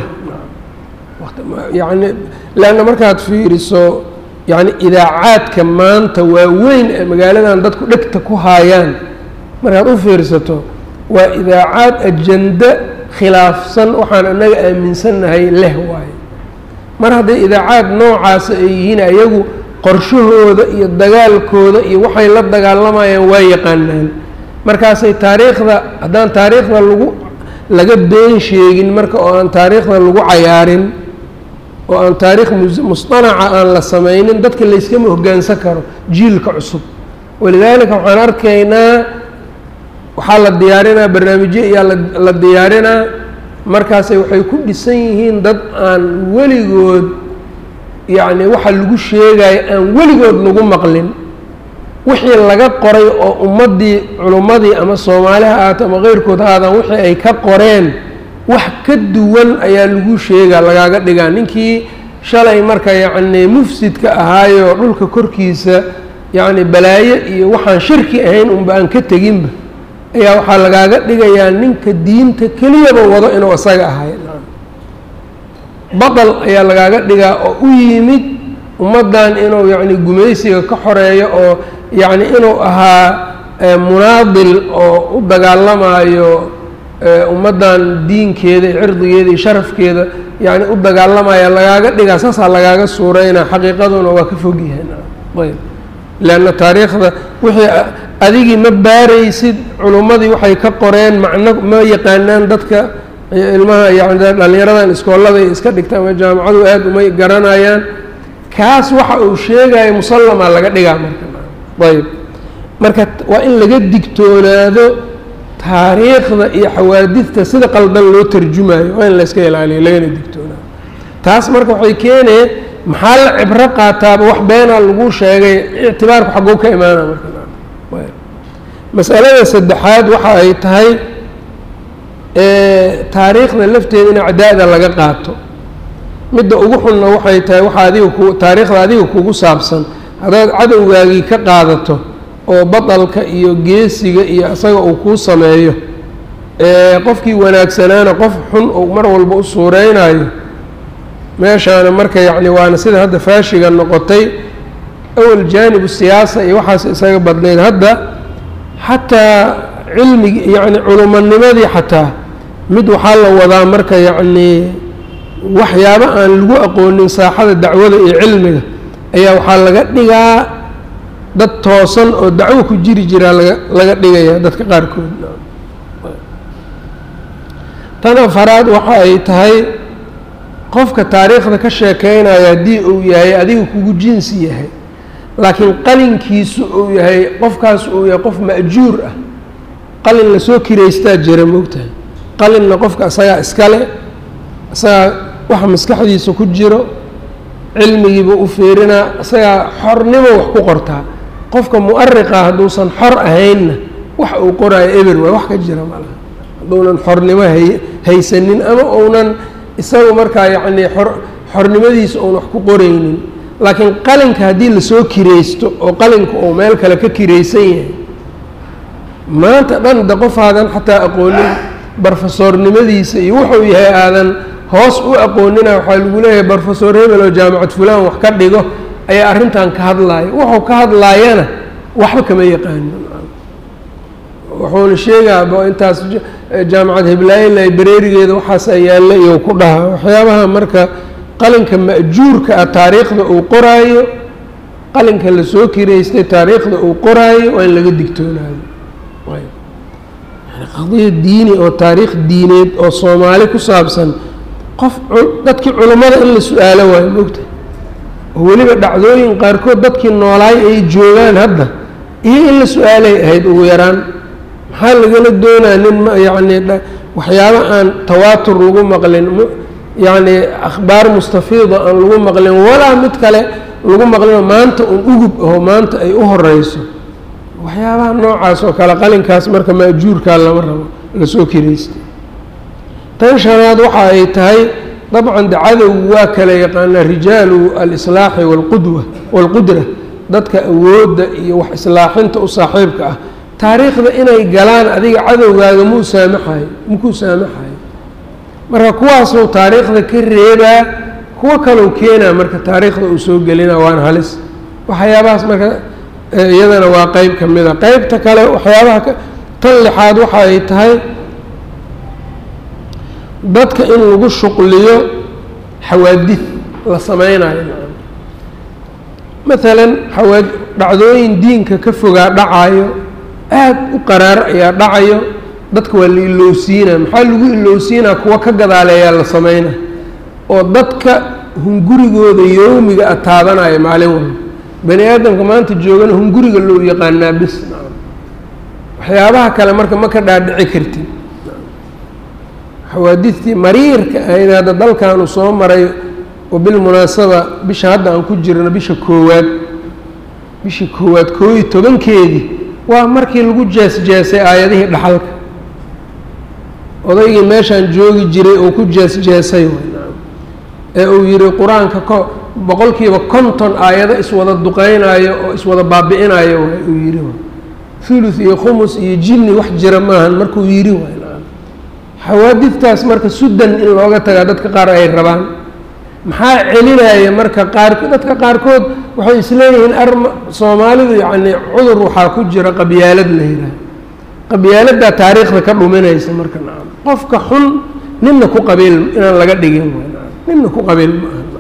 yacni leanna markaad fiiriso yacni idaacaadka maanta waaweyn ee magaaladan dadku dhegta ku haayaan markaad u fiirsato waa idaacaad ajando khilaafsan waxaan annaga aaminsannahay leh waaye mar hadday idaacaad noocaasa ay yihiin ayagu qorshahooda iyo dagaalkooda iyo waxay la dagaalamayaan waa yaqaanaan markaasay taariikhda haddaan taariikhda lagu laga been sheegin marka oo aan taariikhda lagu cayaarin oo aan taariikh musطanaca aan la samaynin dadka layskama hoggaansan karo jiilka cusub walidaalika waxaan arkaynaa waxaa la diyaarinaa barnaamijyo iyaa la diyaarinaa markaasay waxay ku dhisan yihiin dad aan weligood yacni waxa lagu sheegayo aan weligood lagu maqlin wixii laga qoray oo ummaddii culummadii ama soomaaliha ahaato ama keyrkood ha aadaan wixii ay ka qoreen wax ka duwan ayaa lagu sheegaa lagaaga dhigaa ninkii shalay marka yacni mufsidka ahaayo dhulka korkiisa yacni balaayo iyo waxaan shirki ahayn unba aan ka teginba ayaa waxaa lagaaga dhigayaa ninka diinta keliyaba wado inuu isaga ahay baطal ayaa lagaaga dhigaa oo u yimid ummaddan inuu yacni gumaysiga ka xoreeyo oo yacni inuu ahaa munaadil oo u dagaalamaayo ummaddan diinkeeda iyo cirdigeeda iyo sharafkeeda yacni u dagaalamaya lagaaga dhigaa saasaa lagaaga suureynaa xaqiiqaduna waa ka fog yahay ayb leanna taariikhda wixii adigii ma baaraysid culummadii waxay ka qoreen macno ma yaqaanaan dadka ilmaha yani dhallinyaradan iskoolada iska dhigta ama jaamacadu aada umay garanayaan kaas waxa uu sheegayo musallamaa laga dhigaa marka ayb marka waa in laga digtoonaado taariikhda iyo xawaadidta sida qaldan loo tarjumayo waa in la iska ilaaliyo lagana digtoonaado taas marka waxay keeneen maxaa la cibro qaataaba wax beenaa lagu sheegay ictibaarku xagguu ka imaana marka masalada saddexaad waxa ay tahay taariikhda lafteeda in acdaada laga qaato midda ugu xunna waxay tahay waxa adiga ku taariikhda adiga kugu saabsan haddaad cadowgaagii ka qaadato oo baطalka iyo geesiga iyo isaga uu kuu sameeyo qofkii wanaagsanaana qof xun uu mar walba u suureynayo meeshaana marka yacni waana sida hadda faashiga noqotay awal jaanibu siyaasa iyo waxaas isaga badnayd hadda xataa cilmigi yacni culumanimadii xataa mid waxaa la wadaa marka yacnii waxyaabo aan lagu aqoonin saaxada dacwada iyo cilmiga ayaa waxaa laga dhigaa dad toosan oo dacwo ku jiri jiraa laga laga dhigaya dadka qaarkood tan afaraad waxa ay tahay qofka taariikhda ka sheekeynaya haddii uu yahay adiga kugu jinsi yahay laakiin qalinkiisu uu yahay qofkaas uu yahay qof ma'juur ah qalin lasoo kiraystaa jira moogtahay qalinna qofka isagaa iskale isagaa waxa maskaxdiisa ku jiro cilmigiiba u fiirinaa isagaa xornimo wax ku qortaa qofka mu'ariqa hadduusan xor ahaynna wax uu qoraayo eber waay wax ka jira malaha hadduunan xornimo hay haysanin ama uunan isagu markaa yacnii xor xornimadiisa uun wax ku qoraynin laakiin qalinka haddii lasoo kiraysto oo qalinka uu meel kale ka kiraysan yahay maanta dhan de qof aadan xataa aqoonin barofesoornimadiisa iyo wuxuu yahay aadan hoos u aqoonina waxaa lagu leeyahay brofesor hebel oo jaamacad fulaan wax ka dhigo ayaa arrintan ka hadlaaya wuxuu ka hadlaayana waxba kama yaqaanin wuxuuna sheegaa intaas jaamacad hiblaaye librarigeeda waxaasaa yaalla iyo ku dhaha waxyaabaha marka qalinka ma'juurka ah taariikhda uu qoraayo qalinka lasoo kiraystay taariikhda uu qoraayo waa in laga digtoonaado qadiya diini oo taariikh diineed oo soomaali ku saabsan qof dadkii culummada in la su-aalo waayo moogta oo weliba dhacdooyin qaarkood dadkii noolaay ay joogaan hadda iyo in la su-aalay ahayd ugu yaraan maxaa lagala doonaa nin yacni waxyaaba aan tawaatur lagu maqlin yacni akhbaar mustafiida aan lagu maqlin walaa mid kale lagu maqlinoo maanta un ugub aho maanta ay u horeyso waxyaabaha noocaas oo kale qalinkaas marka maajuurkaa lama rabo lasoo kiraystay tan shanaad waxa ay tahay dabcan de cadowgu waa kala yaqaanaa rijaalu alislaaxi walqudwa walqudra dadka awoodda iyo wax islaaxinta u saaxiibka ah taariikhda inay galaan adiga cadowgaaga muu saamaxayo makuu saamaxayo marka kuwaasuu taariikhda ka reebaa kuwo kalou keenaa marka taariikhda uu soo gelina waana halis waxyaabahaas marka iyadana waa qeyb ka mid a qeybta kale waxyaabaha tan lixaad waxa ay tahay dadka in lagu shuqliyo xawaadid la sameynayo maalan xawaa dhacdooyin diinka ka fogaa dhacayo aada u qaraar ayaa dhacayo dadka waa la ilowsiinaa maxaa lagu ilowsiinaa kuwa ka gadaaleeyaa la sameynaa oo dadka hungurigooda yowmiga a taabanaya maalin walba bani aadamka maanta joogana hunguriga loo yaqaanaa bis waxyaabaha kale marka ma ka dhaadhici kartid xawaadidtii mariirka ahayd hadda dalkaanu soo maray oo bilmunaasaba bisha hadda aan ku jirno bisha koowaad bishii koowaad koo iyo tobankeedii waa markii lagu jees-jeesay aayadihii dhaxalka odaygii meeshaan joogi jiray oo ku jees-jeesay ee uu yihi qur-aanka ko boqolkiiba konton aayado iswada duqeynaayo oo iswada baabi-inayo waay uu yihi thuluth iyo khumus iyo jinni wax jira maahan markuu yidhi waay xawaadidtaas marka sudan in looga tagaa dadka qaar ay rabaan maxaa celinaya marka qaar dadka qaarkood waxay isleeyihiin arma soomaalidu yacni cudur waxaa ku jira qabyaalad la yidhaah qabyaaladdaa taariikhda ka dhuminaysa marka nacam qofka xun ninna ku qabiil inaan laga dhigin ninna ku qabiil ma aha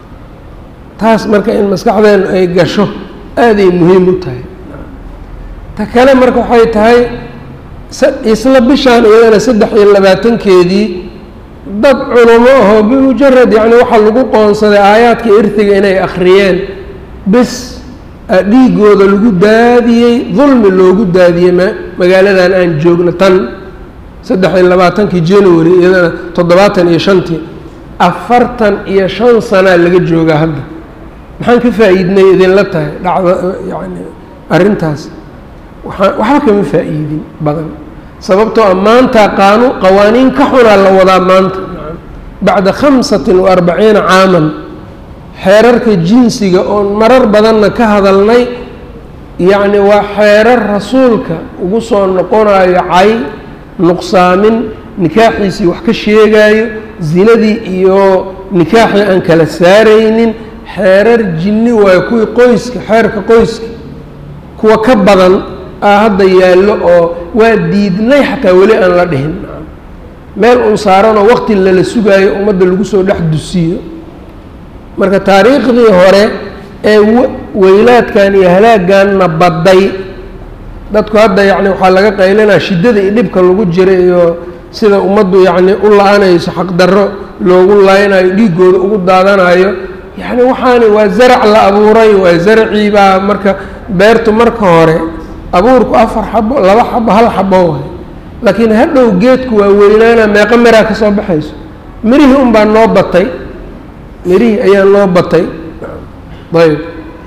taas marka in maskaxdeenu ay gasho aaday muhiim u tahay ta kale marka waxay tahay isla bishaan iyadana saddex iyo labaatankeedii dad culamo ahoo bimujarad yacni waxaa lagu qoonsaday aayaadka irtiga inay akhriyeen bis dhiigooda lagu daadiyey dulmi loogu daadiyey ma magaaladan aan joogno tan saddex iyo labaatankii january iyadana toddobaatan iyo shantii afartan iyo shan sanaa laga joogaa hadda maxaan ka faa'iidnay idinla tahay dhacda yani arrintaas waaa waxba kama faa'iidin badan sababtoo a maanta qaanu qawaaniin ka xunaa la wadaa maanta bacda khamsatin wa arbaciina caaman xeerarka jinsiga oon marar badanna ka hadalnay yacni waa xeerar rasuulka ugu soo noqonayo cay nuqsaamin nikaaxiisii wax ka sheegaayo zinadii iyo nikaaxii aan kala saaraynin xeerar jinni waayo kuwii qoyska xeerka qoyska kuwa ka badan ah hadda yaallo oo waa diidnay xataa weli aan la dhihin meel un saaranoo waqti lala sugaayo ummadda lagu soo dhex dusiyo marka taariikhdii hore ee weylaadkan iyo halaagganna badday dadku hadda yacni waxaa laga qaylinaa shiddada iyo dhibka lagu jira iyo sida ummaddu yacni u la-anayso xaqdarro loogu laynayo dhiiggooda ugu daadanayo yacni waxaani waa zarac la abuuray waa zaracii baa marka beertu marka hore abuurku afar xabo laba xabo hal xabo waay laakiin hadhow geedku waa weynaana meeqo miraa ka soo baxayso mirihii un baa noo batay mirihii ayaa noo batay ayb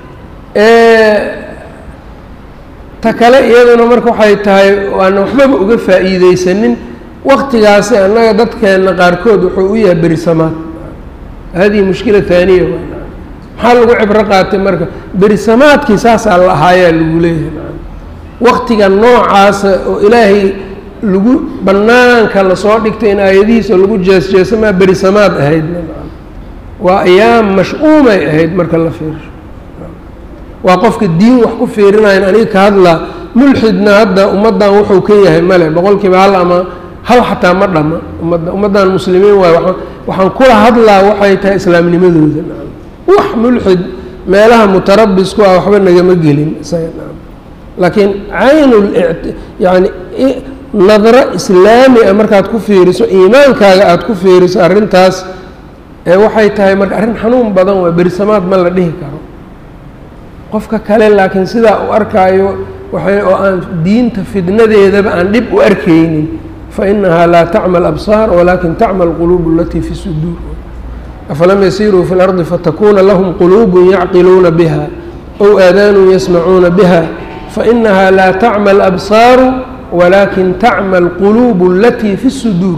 ta kale iyaduna marka waxay tahay waana waxbaba uga faa'iideysanin waktigaasi annaga dadkeenna qaarkood wuxuu u yahay berisamaad hadihi mushkila haaniya maxaa lagu cibro qaatay marka berisamaadkii saasaa la ahaayaa lagu leeyahay waqtiga noocaasa oo ilaahay lagu bannaanka lasoo dhigtay in aayadihiisa lagu jees-jeesamaa berisamaad ahayd waa ayaam mash-uumay ahayd marka la fiirsho waa qofka diin wax ku fiirinayan aniga ka hadlaa mulxidna hadda ummaddan wuxuu ka yahay male boqolkiiba hal ama hal xataa ma dhama ummadda ummaddan muslimiin waayo waa waxaan kula hadlaa waxay tahay islaamnimadooda wax mulxid meelaha mutarabisku ah waxba nagama gelin isaga laakiin caynul yani nadro islaami a markaad ku fiiriso iimaankaaga aada ku fiiriso arrintaas ee waxay tahay marka arrin xanuun badan waa berisamaad ma la dhihi karo qofka kale laakiin sidaa u arkaayo waxay oo aan diinta fidnadeedaba aan dhib u arkaynin fa inahaa laa tacma absaar walakin tacma alquluub alatii fi suduur afalam yasiiruu fi lardi fatakuna lahum quluub yacqiluuna biha ow aadaanun yasmacuuna biha fainaha laa tacma alabsaaru walakin tacma alquluub alatii fi suduur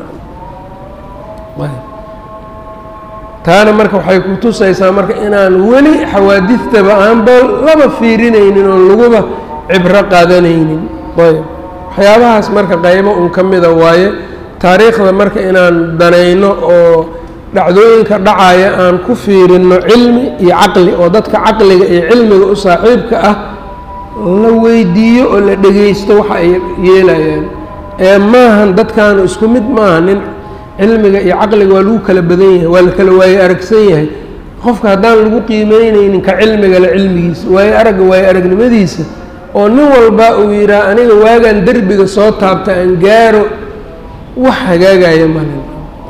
taana marka waxay ku tusaysaa marka inaan weli xawaadidtaba aanba laba fiirinaynin oon laguba cibro qaadanaynin ayb waxyaabahaas marka qaybo un ka mida waaye taariikhda marka inaan danayno oo dhacdooyinka dhacaya aan ku fiirino cilmi iyo caqli oo dadka caqliga iyo cilmiga u saaxiibka ah la weydiiyo oo la dhegaysto waxa ay yeelayaan ee maahan dadkaanu isku mid maaha nin cilmiga iyo caqliga waa lagu kala badan yahay waa la kala waaye aragsan yahay qofka haddaan lagu qiimeyneynin ka cilmigale cilmigiisa waaye aragga waaye aragnimadiisa oo nin walba uu yidhaah aniga waagaan derbiga soo taabta aan gaaro wax hagaagaya malin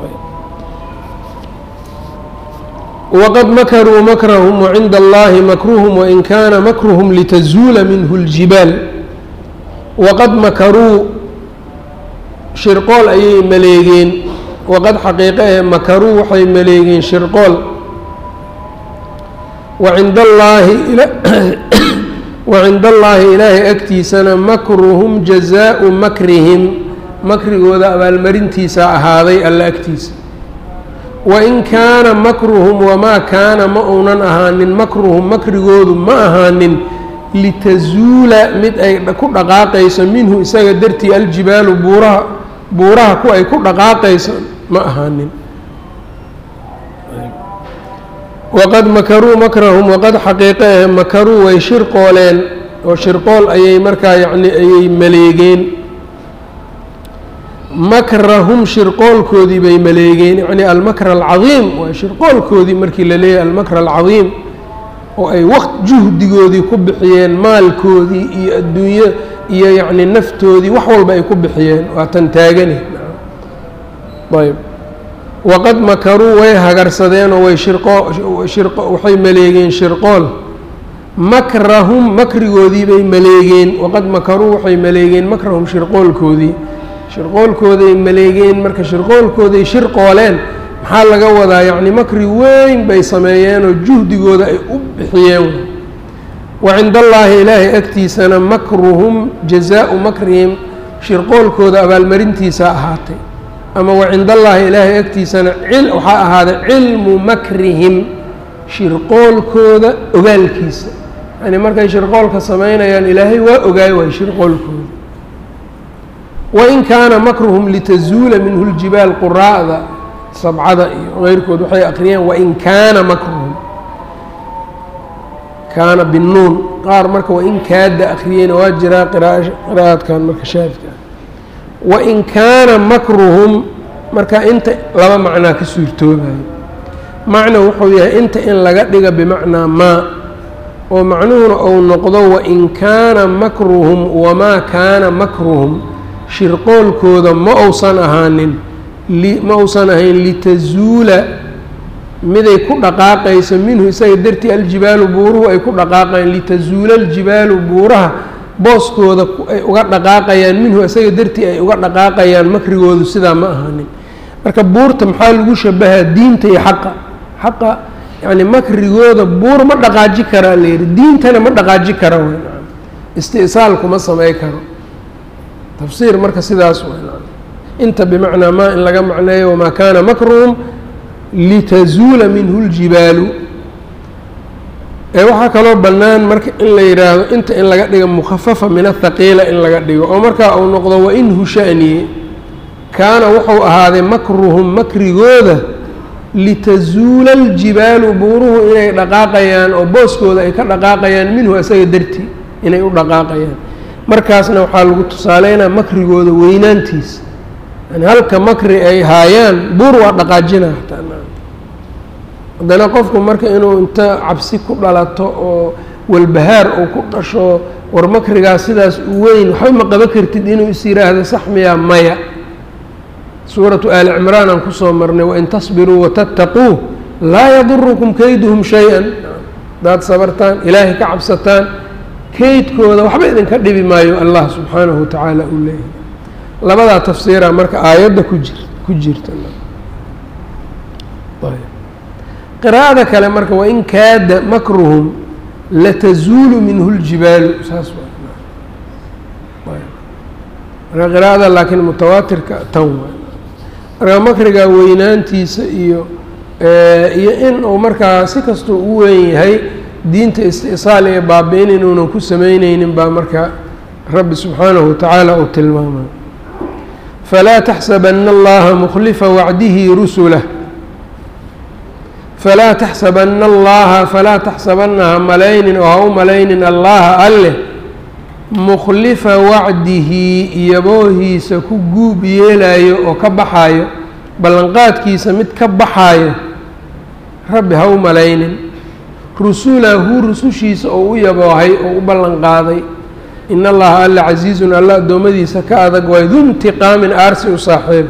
wqad makaruu makrahum wacinda allahi makruhum wain kaana makruhum litazuula minhu اljibaal waqad makaruu shirqool ayay maleegeen waqad xaqiiqe ee makaruu waxay maleegeen shirqool wacinda allaahi wacinda allaahi ilaahay agtiisana makruhum jazaau makrihim makrigooda abaalmarintiisa ahaaday alla agtiisa wain kaana makruhum wamaa kaana ma uunan ahaanin makruhum makrigoodu ma ahaanin litazuula mid ay ku dhaqaaqayso minhu isaga dartii aljibaalu buuraha buuraha ku ay ku dhaqaaqayso ma ahaanin waqad makaruu makrahum waqad xaqiiqe eh makaruu way shirqooleen oo shirqool ayay markaa yacni ayay maleegeen makrahum shirqoolkoodii bay maleegeen yacni almakr alcadiim waa shirqoolkoodii markii la leeyahay almakr alcadiim oo ay waqt juhdigoodii ku bixiyeen maalkoodii iyo adduunyo iyo yacni naftoodii wax walba ay ku bixiyeen waa tan taagani ayb waqad makaruu way hagarsadeen oo way shirqo-waxay maleegeen shirqool makrahum makrigoodii bay maleegeen waqad makaruu waxay maleegeen makrahum shirqoolkoodii shirqoolkooday maleegeen marka shirqoolkooday shirqooleen maxaa laga wadaa yacni makri weyn bay sameeyeenoo juhdigooda ay u bixiyeen wa cinda allaahi ilaahay agtiisana makruhum jazaau makrihim shirqoolkooda abaalmarintiisa ahaatay ama wa cinda allaahi ilaahay agtiisana waxaa ahaaday cilmu makrihim shirqoolkooda ogaalkiisa yani markay shirqoolka samaynayaan ilaahay waa ogaay waay shirqoolkooda wain kaana makruhum litazuula minhu ljibaal quraa'da sabcada iyo keyrkood waxay akriyeen wain kaana makruhum kaana binuun qaar marka wain kaada akriyeyna waa jiraa qiraa'adkan marka shaadka wain kaana makruhum marka inta laba macnaa ka suurtoobayo macna wuxuu yahay inta in laga dhiga bimacnaa maa oo macnuhuna uu noqdo wain kaana makruhum wamaa kaana makruhum shirqoolkooda ma uusan ahaanin ma uusan ahayn litazuula miday ku dhaqaaqayso minhu isaga dartii aljibaalu buuruhu ay ku dhaqaaqayaan litazuula aljibaalu buuraha booskooda ay uga dhaqaaqayaan minhu isaga dartii ay uga dhaqaaqayaan makrigoodu sidaa ma ahaanin marka buurta maxaa lagu shabahaa diinta iyo xaqa xaqa yacni makrigooda buur ma dhaqaaji karaa la yihi diintana ma dhaqaaji kara w isti'saal kuma samey karo tafsiir marka sidaas inta bimacnaa maa in laga macneeyo wamaa kaana makruhum litazuula minhu اljibaalu ee waxaa kaloo bannaan marka in la yidhaahdo inta in laga dhigo mukhafafa min athaqiila in laga dhigo oo markaa uu noqdo wainhu sha'niye kaana wuxuu ahaaday makruhum makrigooda litazuula aljibaalu buuruhu inay dhaqaaqayaan oo booskooda ay ka dhaqaaqayaan minhu isaga dartii inay u dhaqaaqayaan markaasna waxaa lagu tusaaleynaa makrigooda weynaantiisa yani halka makri ay haayaan buur waa dhaqaajina hataa haddana qofku marka inuu inta cabsi ku dhalato oo walbahaar uu ku dhasho war makrigaas sidaas u weyn waxba ma qaba kartid inuu is yidhaahdo sax miyaa maya suuratu aali cimraan aan kusoo marnay wain tasbiruu watattaquu laa yadurukum kayduhum shay-an hadaad sabartaan ilaahay ka cabsataan keydkooda waxba idinka dhibi maayo allah subxaanahu watacaala uu leeyahay labadaa tafsiira marka aayadda ku jir ku jirta qiraa'ada kale marka wain kaada makruhum latazuulu minhu ljibaalu saas marka qiraa'ada laakiin mutawaatirka tan waay marka makriga weynaantiisa iyo iyo in uu markaa si kastuu u weyn yahay diinta istisaal iyo baabi-in inuunan ku sameyneynin baa marka rabbi subxaanahu watacaala uu tilmaamay falaa taxsabana allaha mukhlifa wacdihi rusulah falaa taxsabana allaha falaa taxsabana ha malaynin oo ha u malaynin allaha alleh mukhlifa wacdihi iyaboohiisa ku guub yeelayo oo ka baxaayo ballanqaadkiisa mid ka baxaayo rabbi ha u malaynin rusulahu rusushiisa oo u yaboohay oo u ballanqaaday in allaha alla casiizun alla addoommadiisa ka adag waay du intiqaamin aarsi u saaxiiba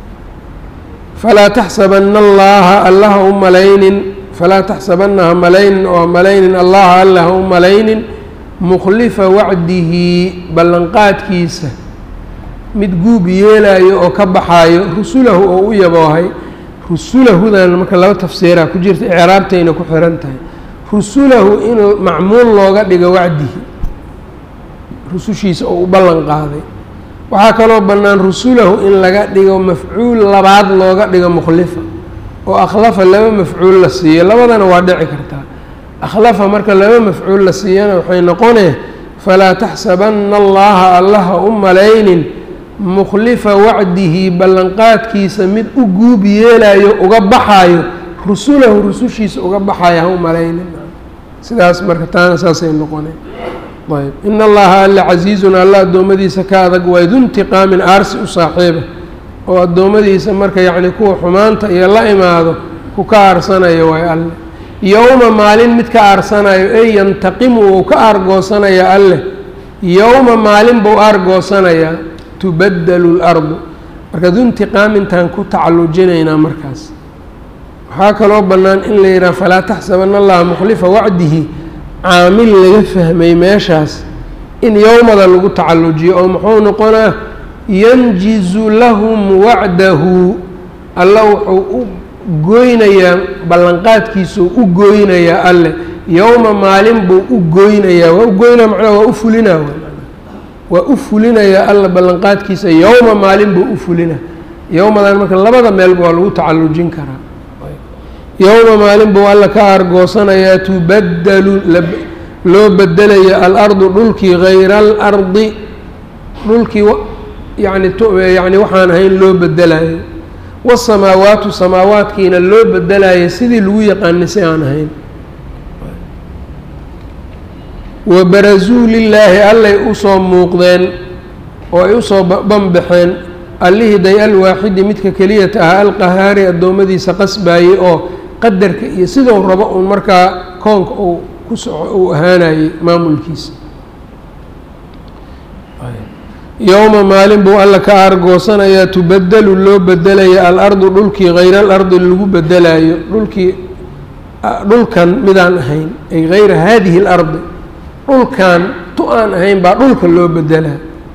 falaa taxsabana allaha alla ha u malaynin falaa taxsabana ha malaynin oo ha malaynin allaha alla ha u malaynin mukhlifa wacdihi ballanqaadkiisa mid guub yeelayo oo ka baxaayo rusulahu oo u yaboohay rusulahudan marka laba tafsiiraa ku jirta icraabtayna ku xiran tahay rusulahu in macmuul looga dhigo wacdihi rusushiisa oo u ballan qaaday waxaa kaloo bannaan rusulahu in laga dhigo mafcuul labaad looga dhigo mukhlifa oo akhlafa laba mafcuul la siiyo labadana waa dhici kartaa akhlafa marka laba mafcuul la siiyana waxay noqonee falaa taxsabana allaha allaha u malaynin mukhlifa wacdihi ballanqaadkiisa mid u guub yeelayo uga baxaayo rusulahu rusushiisa uga baxayo ha u malaynin sidaas marka taana saasay noqoneen ayb in allaha alla casiizun alla addoommadiisa ka adag waay du intiqaamin aarsi u saaxiiba oo addoommadiisa marka yacni kuwa xumaanta iyo la imaado ku ka aarsanayo waay alle yowma maalin mid ka aarsanayo ey yantaqimu uu ka aargoosanaya alleh yowma maalin buu aargoosanayaa tubadelu lardu marka du intiqaamintaan ku tacallujinaynaa markaas waxaa kaloo bannaan in la yidhaha falaa taxsabana allaha mukhlifa wacdihi caamil laga fahmay meeshaas in yowmada lagu tacallujiyo oo muxuu noqonaa yanjizu lahum wacdahu alla wuxuu u gooynayaa ballanqaadkiisuu u gooynayaa alleh yowma maalin buu u gooynayaa waa u goynaa macnaha waa u fulinaa waa u fulinayaa alla ballanqaadkiisa yowma maalin buu u fulina yowmadan marka labada meelba waa lagu tacallujin karaa yowma maalin buu alla ka aargoosanayaa tubadelu loo bedelayo alardu dhulkii hayra alardi dhulkii yani yani waxaan ahayn loo bedelayo wasamaawaatu samaawaadkiina loo bedelayo sidii lagu yaqaanay si aan ahayn wabarazuu lilaahi allay usoo muuqdeen oo ay usoo banbaxeen allihii day alwaaxidi midka keliyata ah alqahaari addoommadiisa qasbaayey oo qadarka iyo sidou rabo uun markaa koonka uu ku soco uu ahaanayey maamulkiisa yowma maalin buu alla ka aargoosanayaa tubadelu loo bedelaya alardu dhulkii hayra alardi lagu bedelayo dhulkii dhulkan midaan ahayn ay hayra haadihi اlardi dhulkan tu aan ahayn baa dhulka loo bedelaa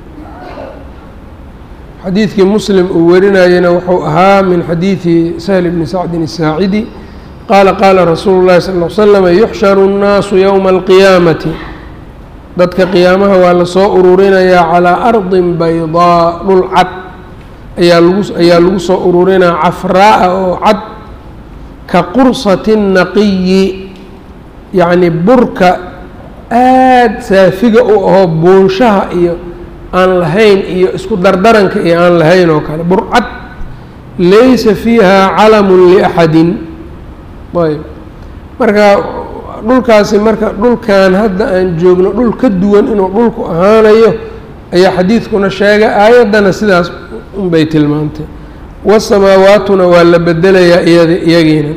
xadiidkii muslim uu warinayena wuxuu ahaa min xadiidi sahl bni sacdin الsaacidi qaala qaala rasuulu اllahi sal ll slama yuxsharu الnaasu yowma alqiyaamati dadka qiyaamaha waa lasoo ururinayaa calaa ardin baydaa dhul cad ayaa lagu ayaa lagu soo ururinaya cafraa-a oo cad ka qursati naqiyi yacni burka aada saafiga u ahoo buunshaha iyo aan lahayn iyo isku dardaranka iyo aan lahayn oo kale burcad laysa fiiha calamun liaxadin ayb marka dhulkaasi marka dhulkan hadda aan joogno dhul ka duwan inuu dhulku ahaanayo ayaa xadiidkuna sheegay aayaddana sidaas unbay tilmaantay wasamaawaatuna waa la bedelayaa iyad iyagiina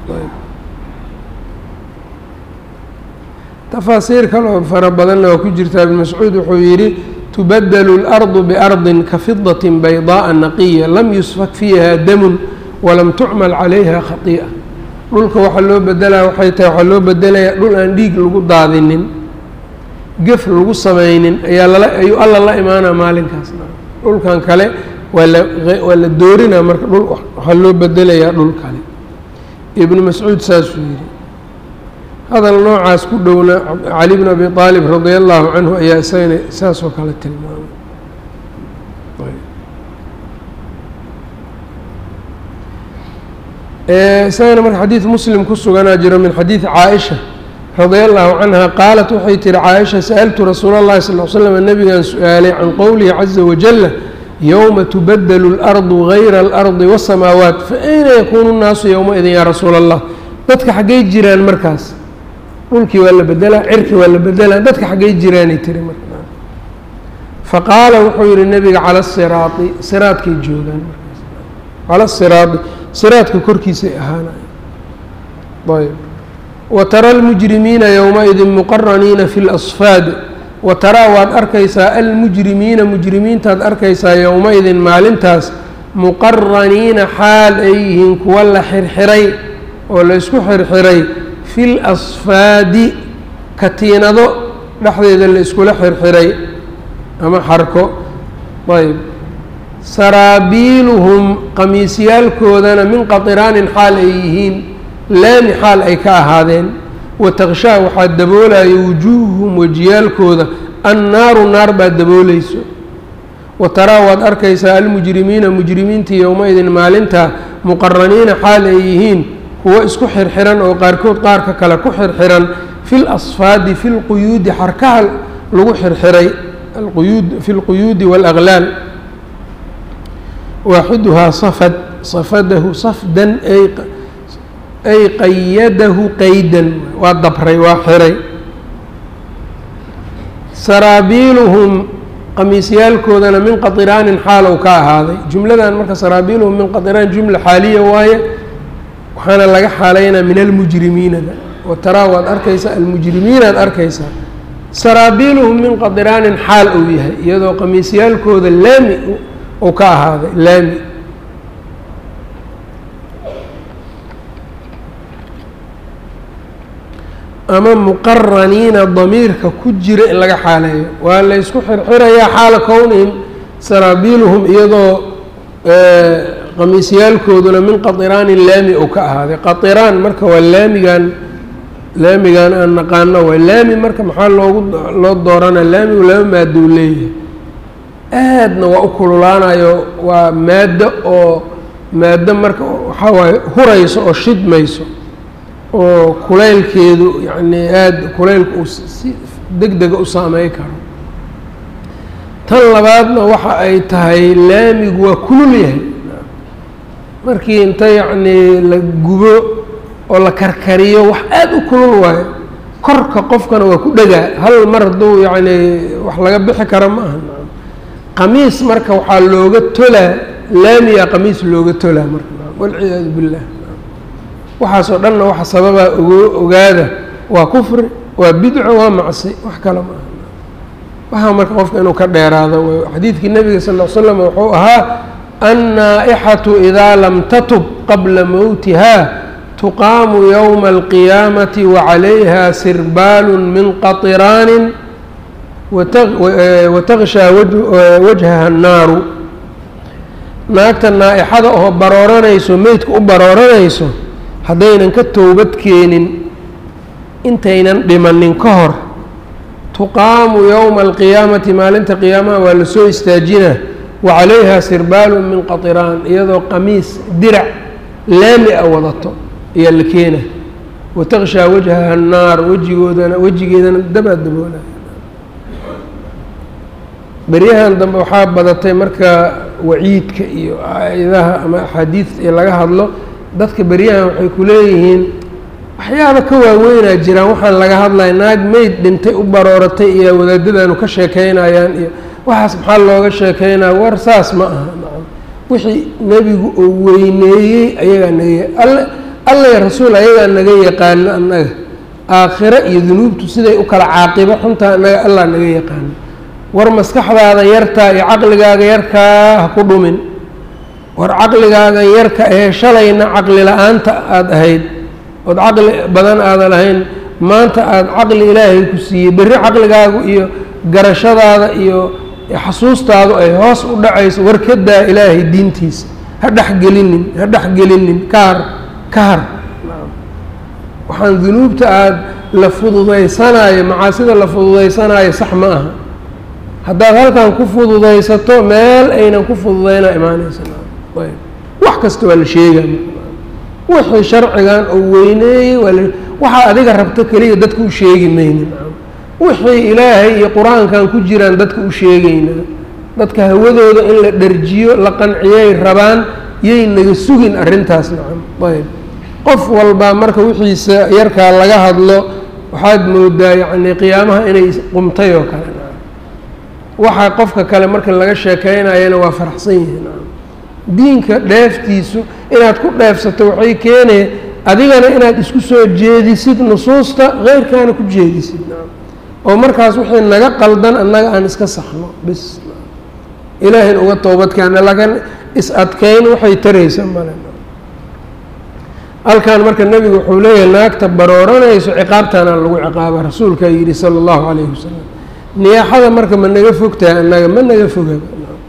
tafaasiir kaloo fara badanna waa ku jirtaa ibn mascuud wuxuu yidhi tubadelu اlardu biardin ka fidaة bayضaaءa naqiya lam yusfak fiiha damun walam tucmal calayha khaiئa dhulka waxaa loo bedelaya waxay tahay waxaa loo bedelayaa dhul aan dhiig lagu daadinin gef lagu samaynin ayaa lala ayuu alla la imaanaa maalinkaas dhulkan kale waa la waa la doorinaa marka dhul waxaa loo bedelayaa dhul kale ibnu mascuud saasuu yidhi hadal noocaas ku dhowna cali bn abi aalib radia allahu canhu ayaa isagana saasoo kale tilmaamay isagana marka xadiid muslim ku suganaa jiro min xadiidi caaisha radia allahu canha qaalat waxay tihi caaisha sa'altu rasuula اllahi sal l slam nabigan su-aalay can qowlihi caza wajala yowma tubadelu اlardu gayra اlardi wالsamaawaat faayna yakunu nnaasu yowmaidin yaa rasuula allah dadka xaggay jiraan markaas dhulkii waa la bedelaa cirkii waa la bedelaa dadka xaggay jiraanay tiri marka faqaala wuxuu yihi nebiga cala siraadi siraadkay joogaan markaas cala siraadi siraadka korkiisay ahaanaya ayb wa tara almujrimiina yowmaidin muqaraniina fi lasfaad wa taraa waad arkaysaa almujrimiina mujrimiintaad arkaysaa yowma-idin maalintaas muqaraniina xaal ay yihiin kuwa la xirxiray oo la isku xirxiray fi lasfaadi katiinado dhexdeeda la iskula xirxiray ama xarko ayb saraabiiluhum qamiisyaalkoodana min qatiraanin xaal ay yihiin laami xaal ay ka ahaadeen watakshaa waxaa daboolayo wujuuhuhum wejiyaalkooda annaaru naar baa daboolayso wa taraa waad arkaysaa almujrimiina mujrimiintii yowma-idin maalintaa muqaraniina xaal ay yihiin kuwo isku xirxiran oo qaarkood qaarka kale ku xirxiran fi lasfaadi fi lquyuudi xarkaha lagu xirxiray alquyuud fi lquyuudi waalaglaal waaxiduhaa safad safadahu safdan ay qayadahu qaydan waa dabray waa xiray saraabiiluhum qamiisyaalkoodana min qatiraanin xaalow ka ahaaday jumladan marka saraabiiluhum min qatiraan jumla xaaliya waaye waxaana laga xaalaynaa min almujrimiinada wa taraa waad arkaysaa almujrimiinaad arkaysaa saraabiiluhum min qadiraanin xaal uu yahay iyadoo qamiisyaalkooda laami uu ka ahaaday laami ama muqaraniina damiirka ku jira in laga xaaleeyo waa la ysku xirxirayaa xaala kownihim saraabiiluhum iyadoo qamiisyaalkooduna min qatiraanin laami uu ka ahaaday qatiraan marka waa laamigan laamigan aan naqaano waa laami marka maxaa loogu loo doorana laamigu laba maadou leeyahay aadna waa u kululaanayo waa maaddo oo maaddo marka waxaa waaye hurayso oo shidmayso oo kulaylkeedu yacni aada kulaylku uu si deg dega u saamey karo tan labaadna waxa ay tahay laamigu waa kulul yahay markii inta yacnii la gubo oo la karkariyo wax aada u kulul waayo korka qofkana waa ku dhegaa hal mar hadduu yacnii wax laga bixi karo ma aha qamiis marka waxaa looga tolaa laamiga qamiis looga tolaa marka walciyaadu billah waxaasoo dhanna waxa sababaa ogo ogaada waa kufri waa bidco waa macsi wax kale ma aha waxaa marka qofka inuu ka dheeraado w xadiidkii nebiga sal ll l slam wuxuu ahaa annaa-ixatu idaa lam tatub qabla mowtiha tuqaamu yowma alqiyaamati wacalayha sirbaalu min qatiraanin watakshaa wajhaha annaaru naagta naa-ixada oo barooranayso meydka u barooranayso haddaynan ka towbad keenin intaynan dhimanin ka hor tuqaamu yowma alqiyaamati maalinta qiyaamaha waa la soo istaajinaa wa calayha sirbaalun min qatiraan iyadoo qamiis dirac laami a wadato ayaa la keena watakshaa wajhaha annaar wejigoodana wejigeedana dabaa daboolaya beryahan dambe waxaa badatay marka waciidka iyo aayadaha ama axaadiidta iyo laga hadlo dadka beryahan waxay ku leeyihiin waxyaaba ka waaweynaa jiraan waxaan laga hadlaya naag meyd dhintay u barooratay iyo wadaadadaanu ka sheekeynayaan iyo waxaas maxaa looga sheekeynaya war saas ma aha nacam wixii nebigu uu weyneeyey ayagaa naga alle alla rasuul ayagaa naga yaqaano annaga aakhiro iyo dunuubtu siday u kala caaqibo xuntaa annaga allah naga yaqaano war maskaxdaada yartaa iyo caqligaaga yarkaa ha ku dhumin war caqligaaga yarka ee shalayna caqli la-aanta aada ahayd ood caqli badan aadan ahayn maanta aada caqli ilaahay ku siiyey berri caqligaagu iyo garashadaada iyo xasuustaadu ay hoos u dhacayso war ka daa ilaahay diintiisa ha dhexgelinin ha dhexgelinin ka har ka har waxaan dunuubta aada la fududaysanaayo macaasida la fududaysanaayo sax ma aha haddaad halkan ku fududaysato meel aynan ku fududayna imaanaysa ayb wax kasta waa la sheega wixii sharcigan oo weyneeyey waa la waxaa adiga rabto keliya dadka u sheegi maynin wixii ilaahay iyo qur-aankan ku jiraan dadka u sheegaynaa dadka hawadooda in la dharjiyo la qanciyay rabaan yay naga sugin arrintaas nacam ayb qof walbaa marka wixiisa yarkaa laga hadlo waxaad moodaa yacni qiyaamaha inay qumtay oo kale nacam waxaa qofka kale marka laga sheekeynayana waa faraxsan yihiin nacam diinka dheeftiisu inaad ku dheefsato waxay keenaya adigana inaad isku soo jeedisid nusuusta keyrkaana ku jeedisid nacam oo markaas wixii naga qaldan annaga aan iska saxno bis ilaahayn uga toobadkeena laakiin is-adkeyn waxay taraysa male halkan marka nebigu wuxuu leeyahay naagta barooranayso ciqaabtaana lagu ciqaaba rasuulkaa yidhi sala allahu calayhi wasalam niyaaxada marka ma naga fogtahay annaga ma naga fogaba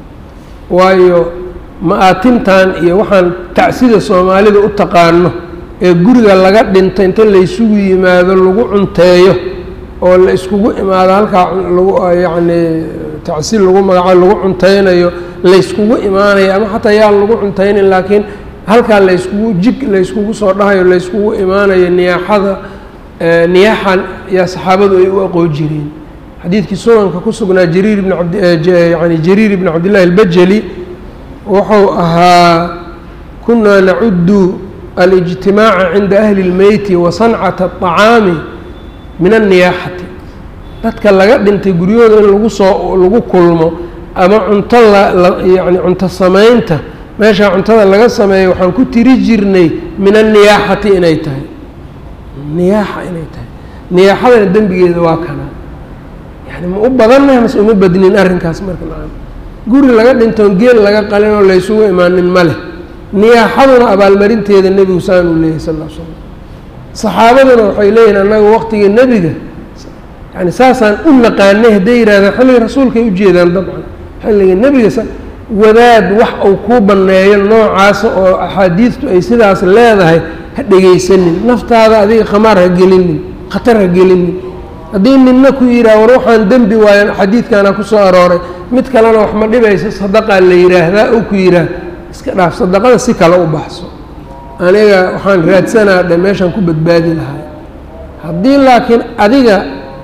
waayo ma-aatintan iyo waxaan tacsida soomaalida u taqaano ee guriga laga dhinta inta laysugu yimaado lagu cunteeyo oo la iskugu imaado halkaa lagu yacni tacsi lagu magaco lagu cunteynayo layskugu imaanayo ama xataa yaan lagu cunteynin laakiin halkaa layskugu jig layskugu soo dhahayo layskugu imaanayo niyaaxada niyaaxan yaa saxaabadu ay u aqoon jireen xadiidkii sunanka ku sugnaa jariir ibn abd yani jariir ibn cabdillahi albajali wuxuu ahaa kunaa nacudu alijtimaaca cinda ahli اlmeyti wa sancata الطacaami min anniyaaxati dadka laga dhintay guryahooda in lagu soo lagu kulmo ama cunto layani cunto samaynta meeshaa cuntada laga sameeyo waxaan ku tiri jirnay min anniyaaxati inay tahay niyaaxa inay tahay niyaaxadana dembigeeda waa kana yani ma u badannahay mase uma badnin arrinkaas marka maa guri laga dhintoon geel laga qalin oo laysugu imaanin ma leh niyaaxaduna abaalmarinteeda nebigu saan uu leeyahy sal l slam saxaabaduna waxay leeyihin annaga waqtigii nebiga yani saasaan u naqaanay hadday yidhahdeen xilliga rasuulkay ujeedaan dabcan xilliga nebiga wadaad wax uu kuu banneeyo noocaasa oo axaadiidtu ay sidaas leedahay ha dhegaysanin naftaada adiga khamaar ha gelinin khatar ha gelinin haddii ninna ku yidhaha war waxaan dembi waayan xadiidkaana ku soo arooray mid kalena wax ma dhibayso sadaqaa la yidhaahdaa ou ku yidhaah iska dhaaf sadaqada si kale u baxso aniga waxaan raadsanaa dhe meeshaan ku badbaadi lahay haddii laakiin adiga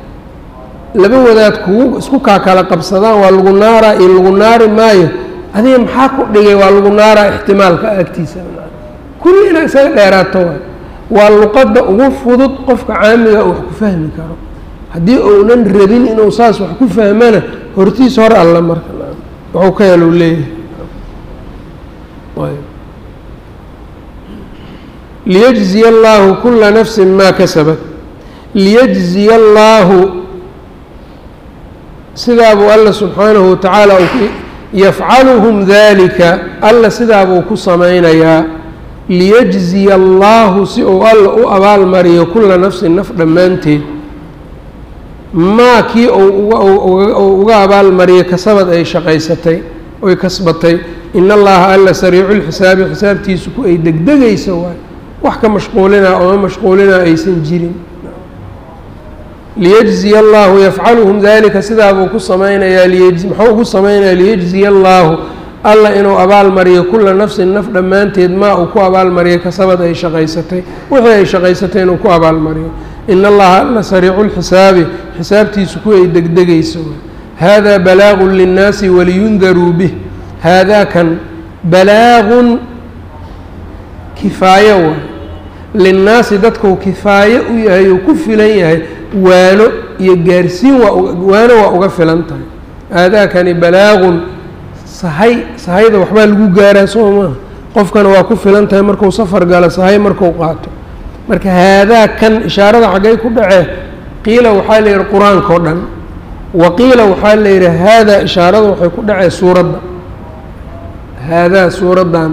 laba wadaad kugu isku kaa kala qabsadaan waa lagu naaraa iyo lagu naari maayo adiga maxaa ku dhigay waa lagu naaraa ixtimaalka agtiisa kulli inaa isaga dheeraato waay waa luqadda ugu fudud qofka caamiga uu wax ku fahmi karo haddii uunan rabin inuu saas wax ku fahmana hortiis hor alla marka wuxuu ka helo leeyahay liyجزiya اllahu kula nafsi ma kasabat liyجziya اllaahu sidaa buu alla subxaanahu watacaala yafcaluhum dalika alla sidaa buu ku samaynayaa liyجziya اllaahu si uu alla u abaal mariyo kula nafsin naf dhammaanteed maa kii uu uga abaal mariyo kasabad ay shaqaysatay oy kasbatay in allaha alla sariicu lxisaabi xisaabtiisu ku ay degdegaysa waay wax ka mashquulinaa ooma mashquulinaa aysan jirin liyجziya allahu yafcaluhum dalika sidaa buu ku samaynayaa muxuu ugu samaynayaa liyجziya allaahu alla inuu abaalmariyo kulla nafsin naf dhammaanteed maa uu ku abaalmariyo kasabad ay shaqaysatay wixii ay shaqaysatay inuu ku abaalmariyo in allaha alla sariicu lxisaabi xisaabtiisu kuway degdegayso haadaa balaagun linnaasi waliyundaruu bih haadaa kan balaagun kifaayo waay linnaasi dadkuu kifaayo u yahay uu ku filan yahay waano iyo gaarsiin waa waano waa uga filan tahay haadaakani balaagun sahay sahayda waxbaa lagu gaaraa soo maaha qofkana waa ku filan tahay markuu safar galo sahay markuu qaato marka haadaa kan ishaarada xaggay ku dhacee qiila waxaa la yidhi qur-aanka o dhan wa qiila waxaa la yidhi haadaa ishaarada waxay ku dhacee suuradda haadaa suuraddan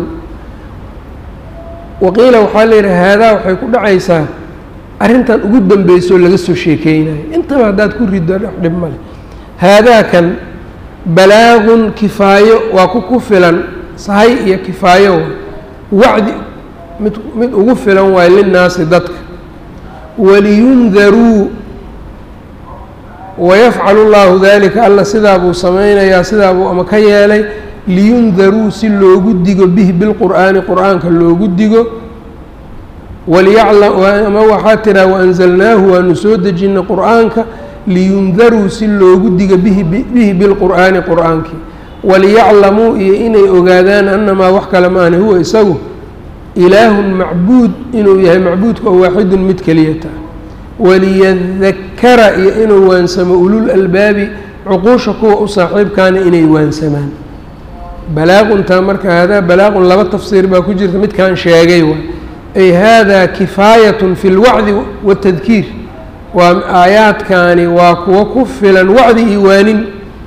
waqiila waxaa la yidhi haadaa waxay ku dhacaysaa arrintan ugu dambeysoo laga soo sheekeynayo intaba haddaad ku riddo dhib male haadaa kan balaagun kifaayo waa ku ku filan sahay iyo kifaayo wacdi mid mid ugu filan waayo linnaasi dadka waliyundaruu wayafcalu llahu dalika alla sidaa buu samaynayaa sidaa buu ama ka yeelay liyundaruu si loogu digo bihi bilqur'aani qur'aanka loogu digo waliyaclama waxaa tiraa waanzalnaahu waanu soo dejinay qur'aanka liyundaruu si loogu digo bihi bihi bilqur'aani qur'aankii waliyaclamuu iyo inay ogaadaan annamaa wax kale maana huwa isagu ilaahun macbuud inuu yahay macbuudka oo waaxidun mid keliyata waliyadakara iyo inuu waansamo ulul albaabi cuquusha kuwa u saaxiibkaana inay waansamaan balaaguntaa marka haadaa balaaqun laba tafsiir baa ku jirta midkaan sheegay waa ay haadaa kifaayatun fi lwacdi waatadkiir waa aayaadkaani waa kuwo ku filan wacdi iyo waanin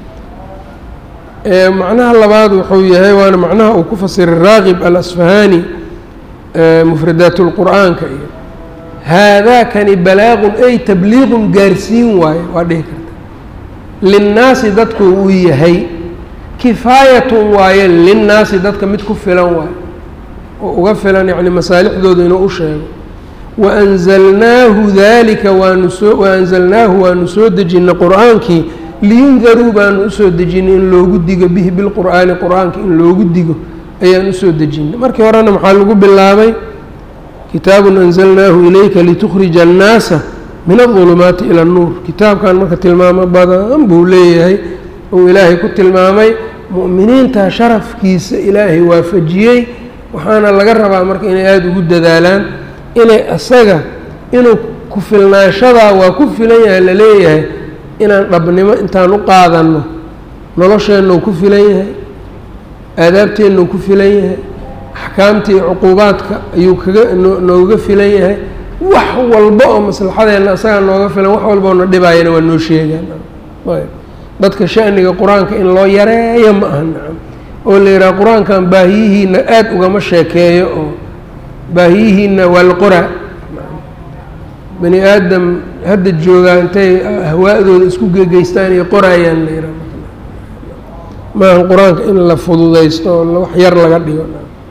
macnaha labaad wuxuu yahay waana macnaha uu ku fasiray raaqib alasfahaani mufradaat lqur'aanka iyo haadaakani balaaqun ay tabliiqun gaarsiin waaye waa dhihi karta linnaasi dadku uu yahay kifaayatun waaye linnaasi dadka mid ku filan waaye oo uga filan yacni masaalixdooda inuu u sheego waanzalnaahu daalika waanu soo waanzalnaahu waanu soo dejinay qur-aankii liyundaruu baanu usoo dejinay in loogu digo bihi bilqur'aani qur-aanka in loogu digo ayaan usoo dejinay markii horena maxaa lagu bilaabay kitaabun anzalnaahu ilayka litukhrija annaasa min adulumaati ila annuur kitaabkan marka tilmaamo badan buu leeyahay uu ilaahay ku tilmaamay mu'miniinta sharafkiisa ilaahay waafajiyey waxaana laga rabaa marka inay aada ugu dadaalaan inay isaga inuu ku filnaanshadaa waa ku filan yahay la leeyahay inaan dhabnimo intaan u qaadanno nolosheenna uu ku filan yahay aadaabteenna uu ku filan yahay axkaamta iyo cuquubaadka ayuu kaga nooga filan yahay wax walba oo maslaxadeenna isagaa nooga filan wax walba oo na dhibaayana waa noo sheegaan dadka shaniga qur-aanka in loo yareeyo ma aha nacam oo la yidhaha qur-aankan baahiyihiina aada ugama sheekeeyo oo baahiyihiina waa la qoraa bani aadam hadda joogaa intay ahwaa'dooda isku gegeystaan iyo qoraayaan la yidhaha maahan qur-aanka in la fududaysto oo wax yar laga dhigo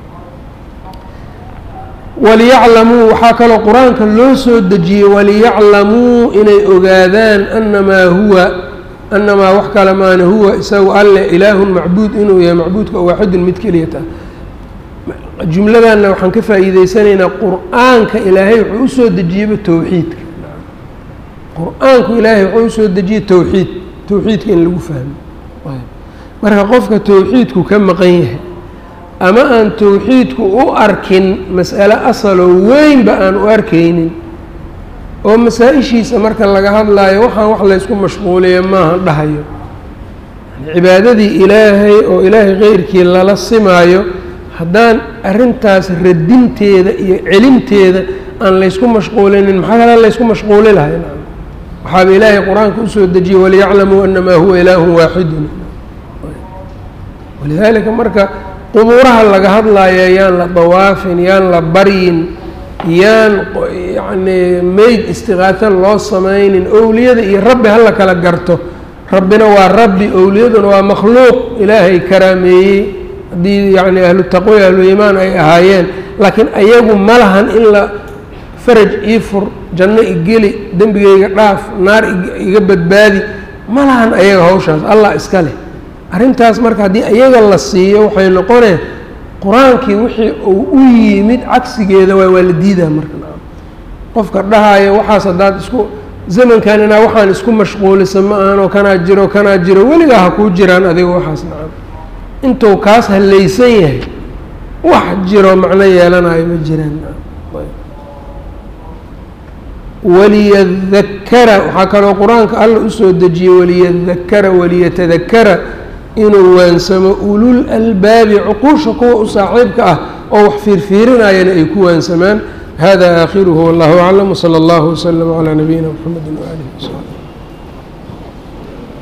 waliyaclamuu waxaa kaloo qur-aanka loo soo dejiyey waliyaclamuu inay ogaadaan annamaa huwa annamaa wax kale maana huwa isagu alle ilaahun macbuud inuu yahay macbuudka waaxidun mid keliyata jumladanna waxaan ka faa'iideysanaynaa qur-aanka ilaahay wuxuu usoo dejiyeyba towxiidka qur-aanku ilaahay wuxuu usoo dejiyey towxiid towxiidka in lagu fahmo marka qofka towxiidku ka maqan yahay ama aan towxiidku u arkin mas'ale asaloo weynba aan u arkaynin oo masaa-ishiisa marka laga hadlaayo waxaan wax laysku mashquuliya maaha dhahayo cibaadadii ilaahay oo ilaahay keyrkii lala simaayo haddaan arrintaas radinteeda iyo celinteeda aan laysku mashquulinin maxaa kale laysku mashquuli lahay waxaaba ilaahay qur-aanka usoo dejiyey waliyaclamuu anamaa huwa ilaahun waaxidun walidaalika marka qubuuraha laga hadlaayo yaan la dawaafin yaan la baryin yaan yacni meyd istiqaato loo samaynin owliyada iyo rabbi hala kala garto rabbina waa rabbi owliyaduna waa makhluuq ilaahay karaameeyey haddii yacni ahlu taqwa ahlu iimaan ay ahaayeen laakiin ayagu ma lahan in la faraj ii fur janno igeli dembigayga dhaaf naar iga badbaadi ma lahan ayaga hawshaas allah iska leh arrintaas marka haddii iyaga la siiyo waxay noqonee qur-aankii wixii uu u yimid cagsigeeda waay waa la diidaa marka qofka dhahaayo waxaas haddaad isku zamankan inaa waxaan isku mashquulisa ma ahanoo kanaa jiro kanaa jiro weligaa ha kuu jiraan adiga waxaas nacam intuu kaas hallaysan yahay wax jiro macno yeelanayo ma jiraan waliyadakara waxaa kaloo qur-aanka alla usoo dejiyey waliyadakara waliyatadakara inuu waansamo ulul albaabi cuquusha kuwa u saaxiibka ah oo wax fiirfiirinayana ay ku waansamaan hada aakhiruhu wallahu aclam wsala allahu waslama calaa nabiyina mxamedi waaalihi wasaxbi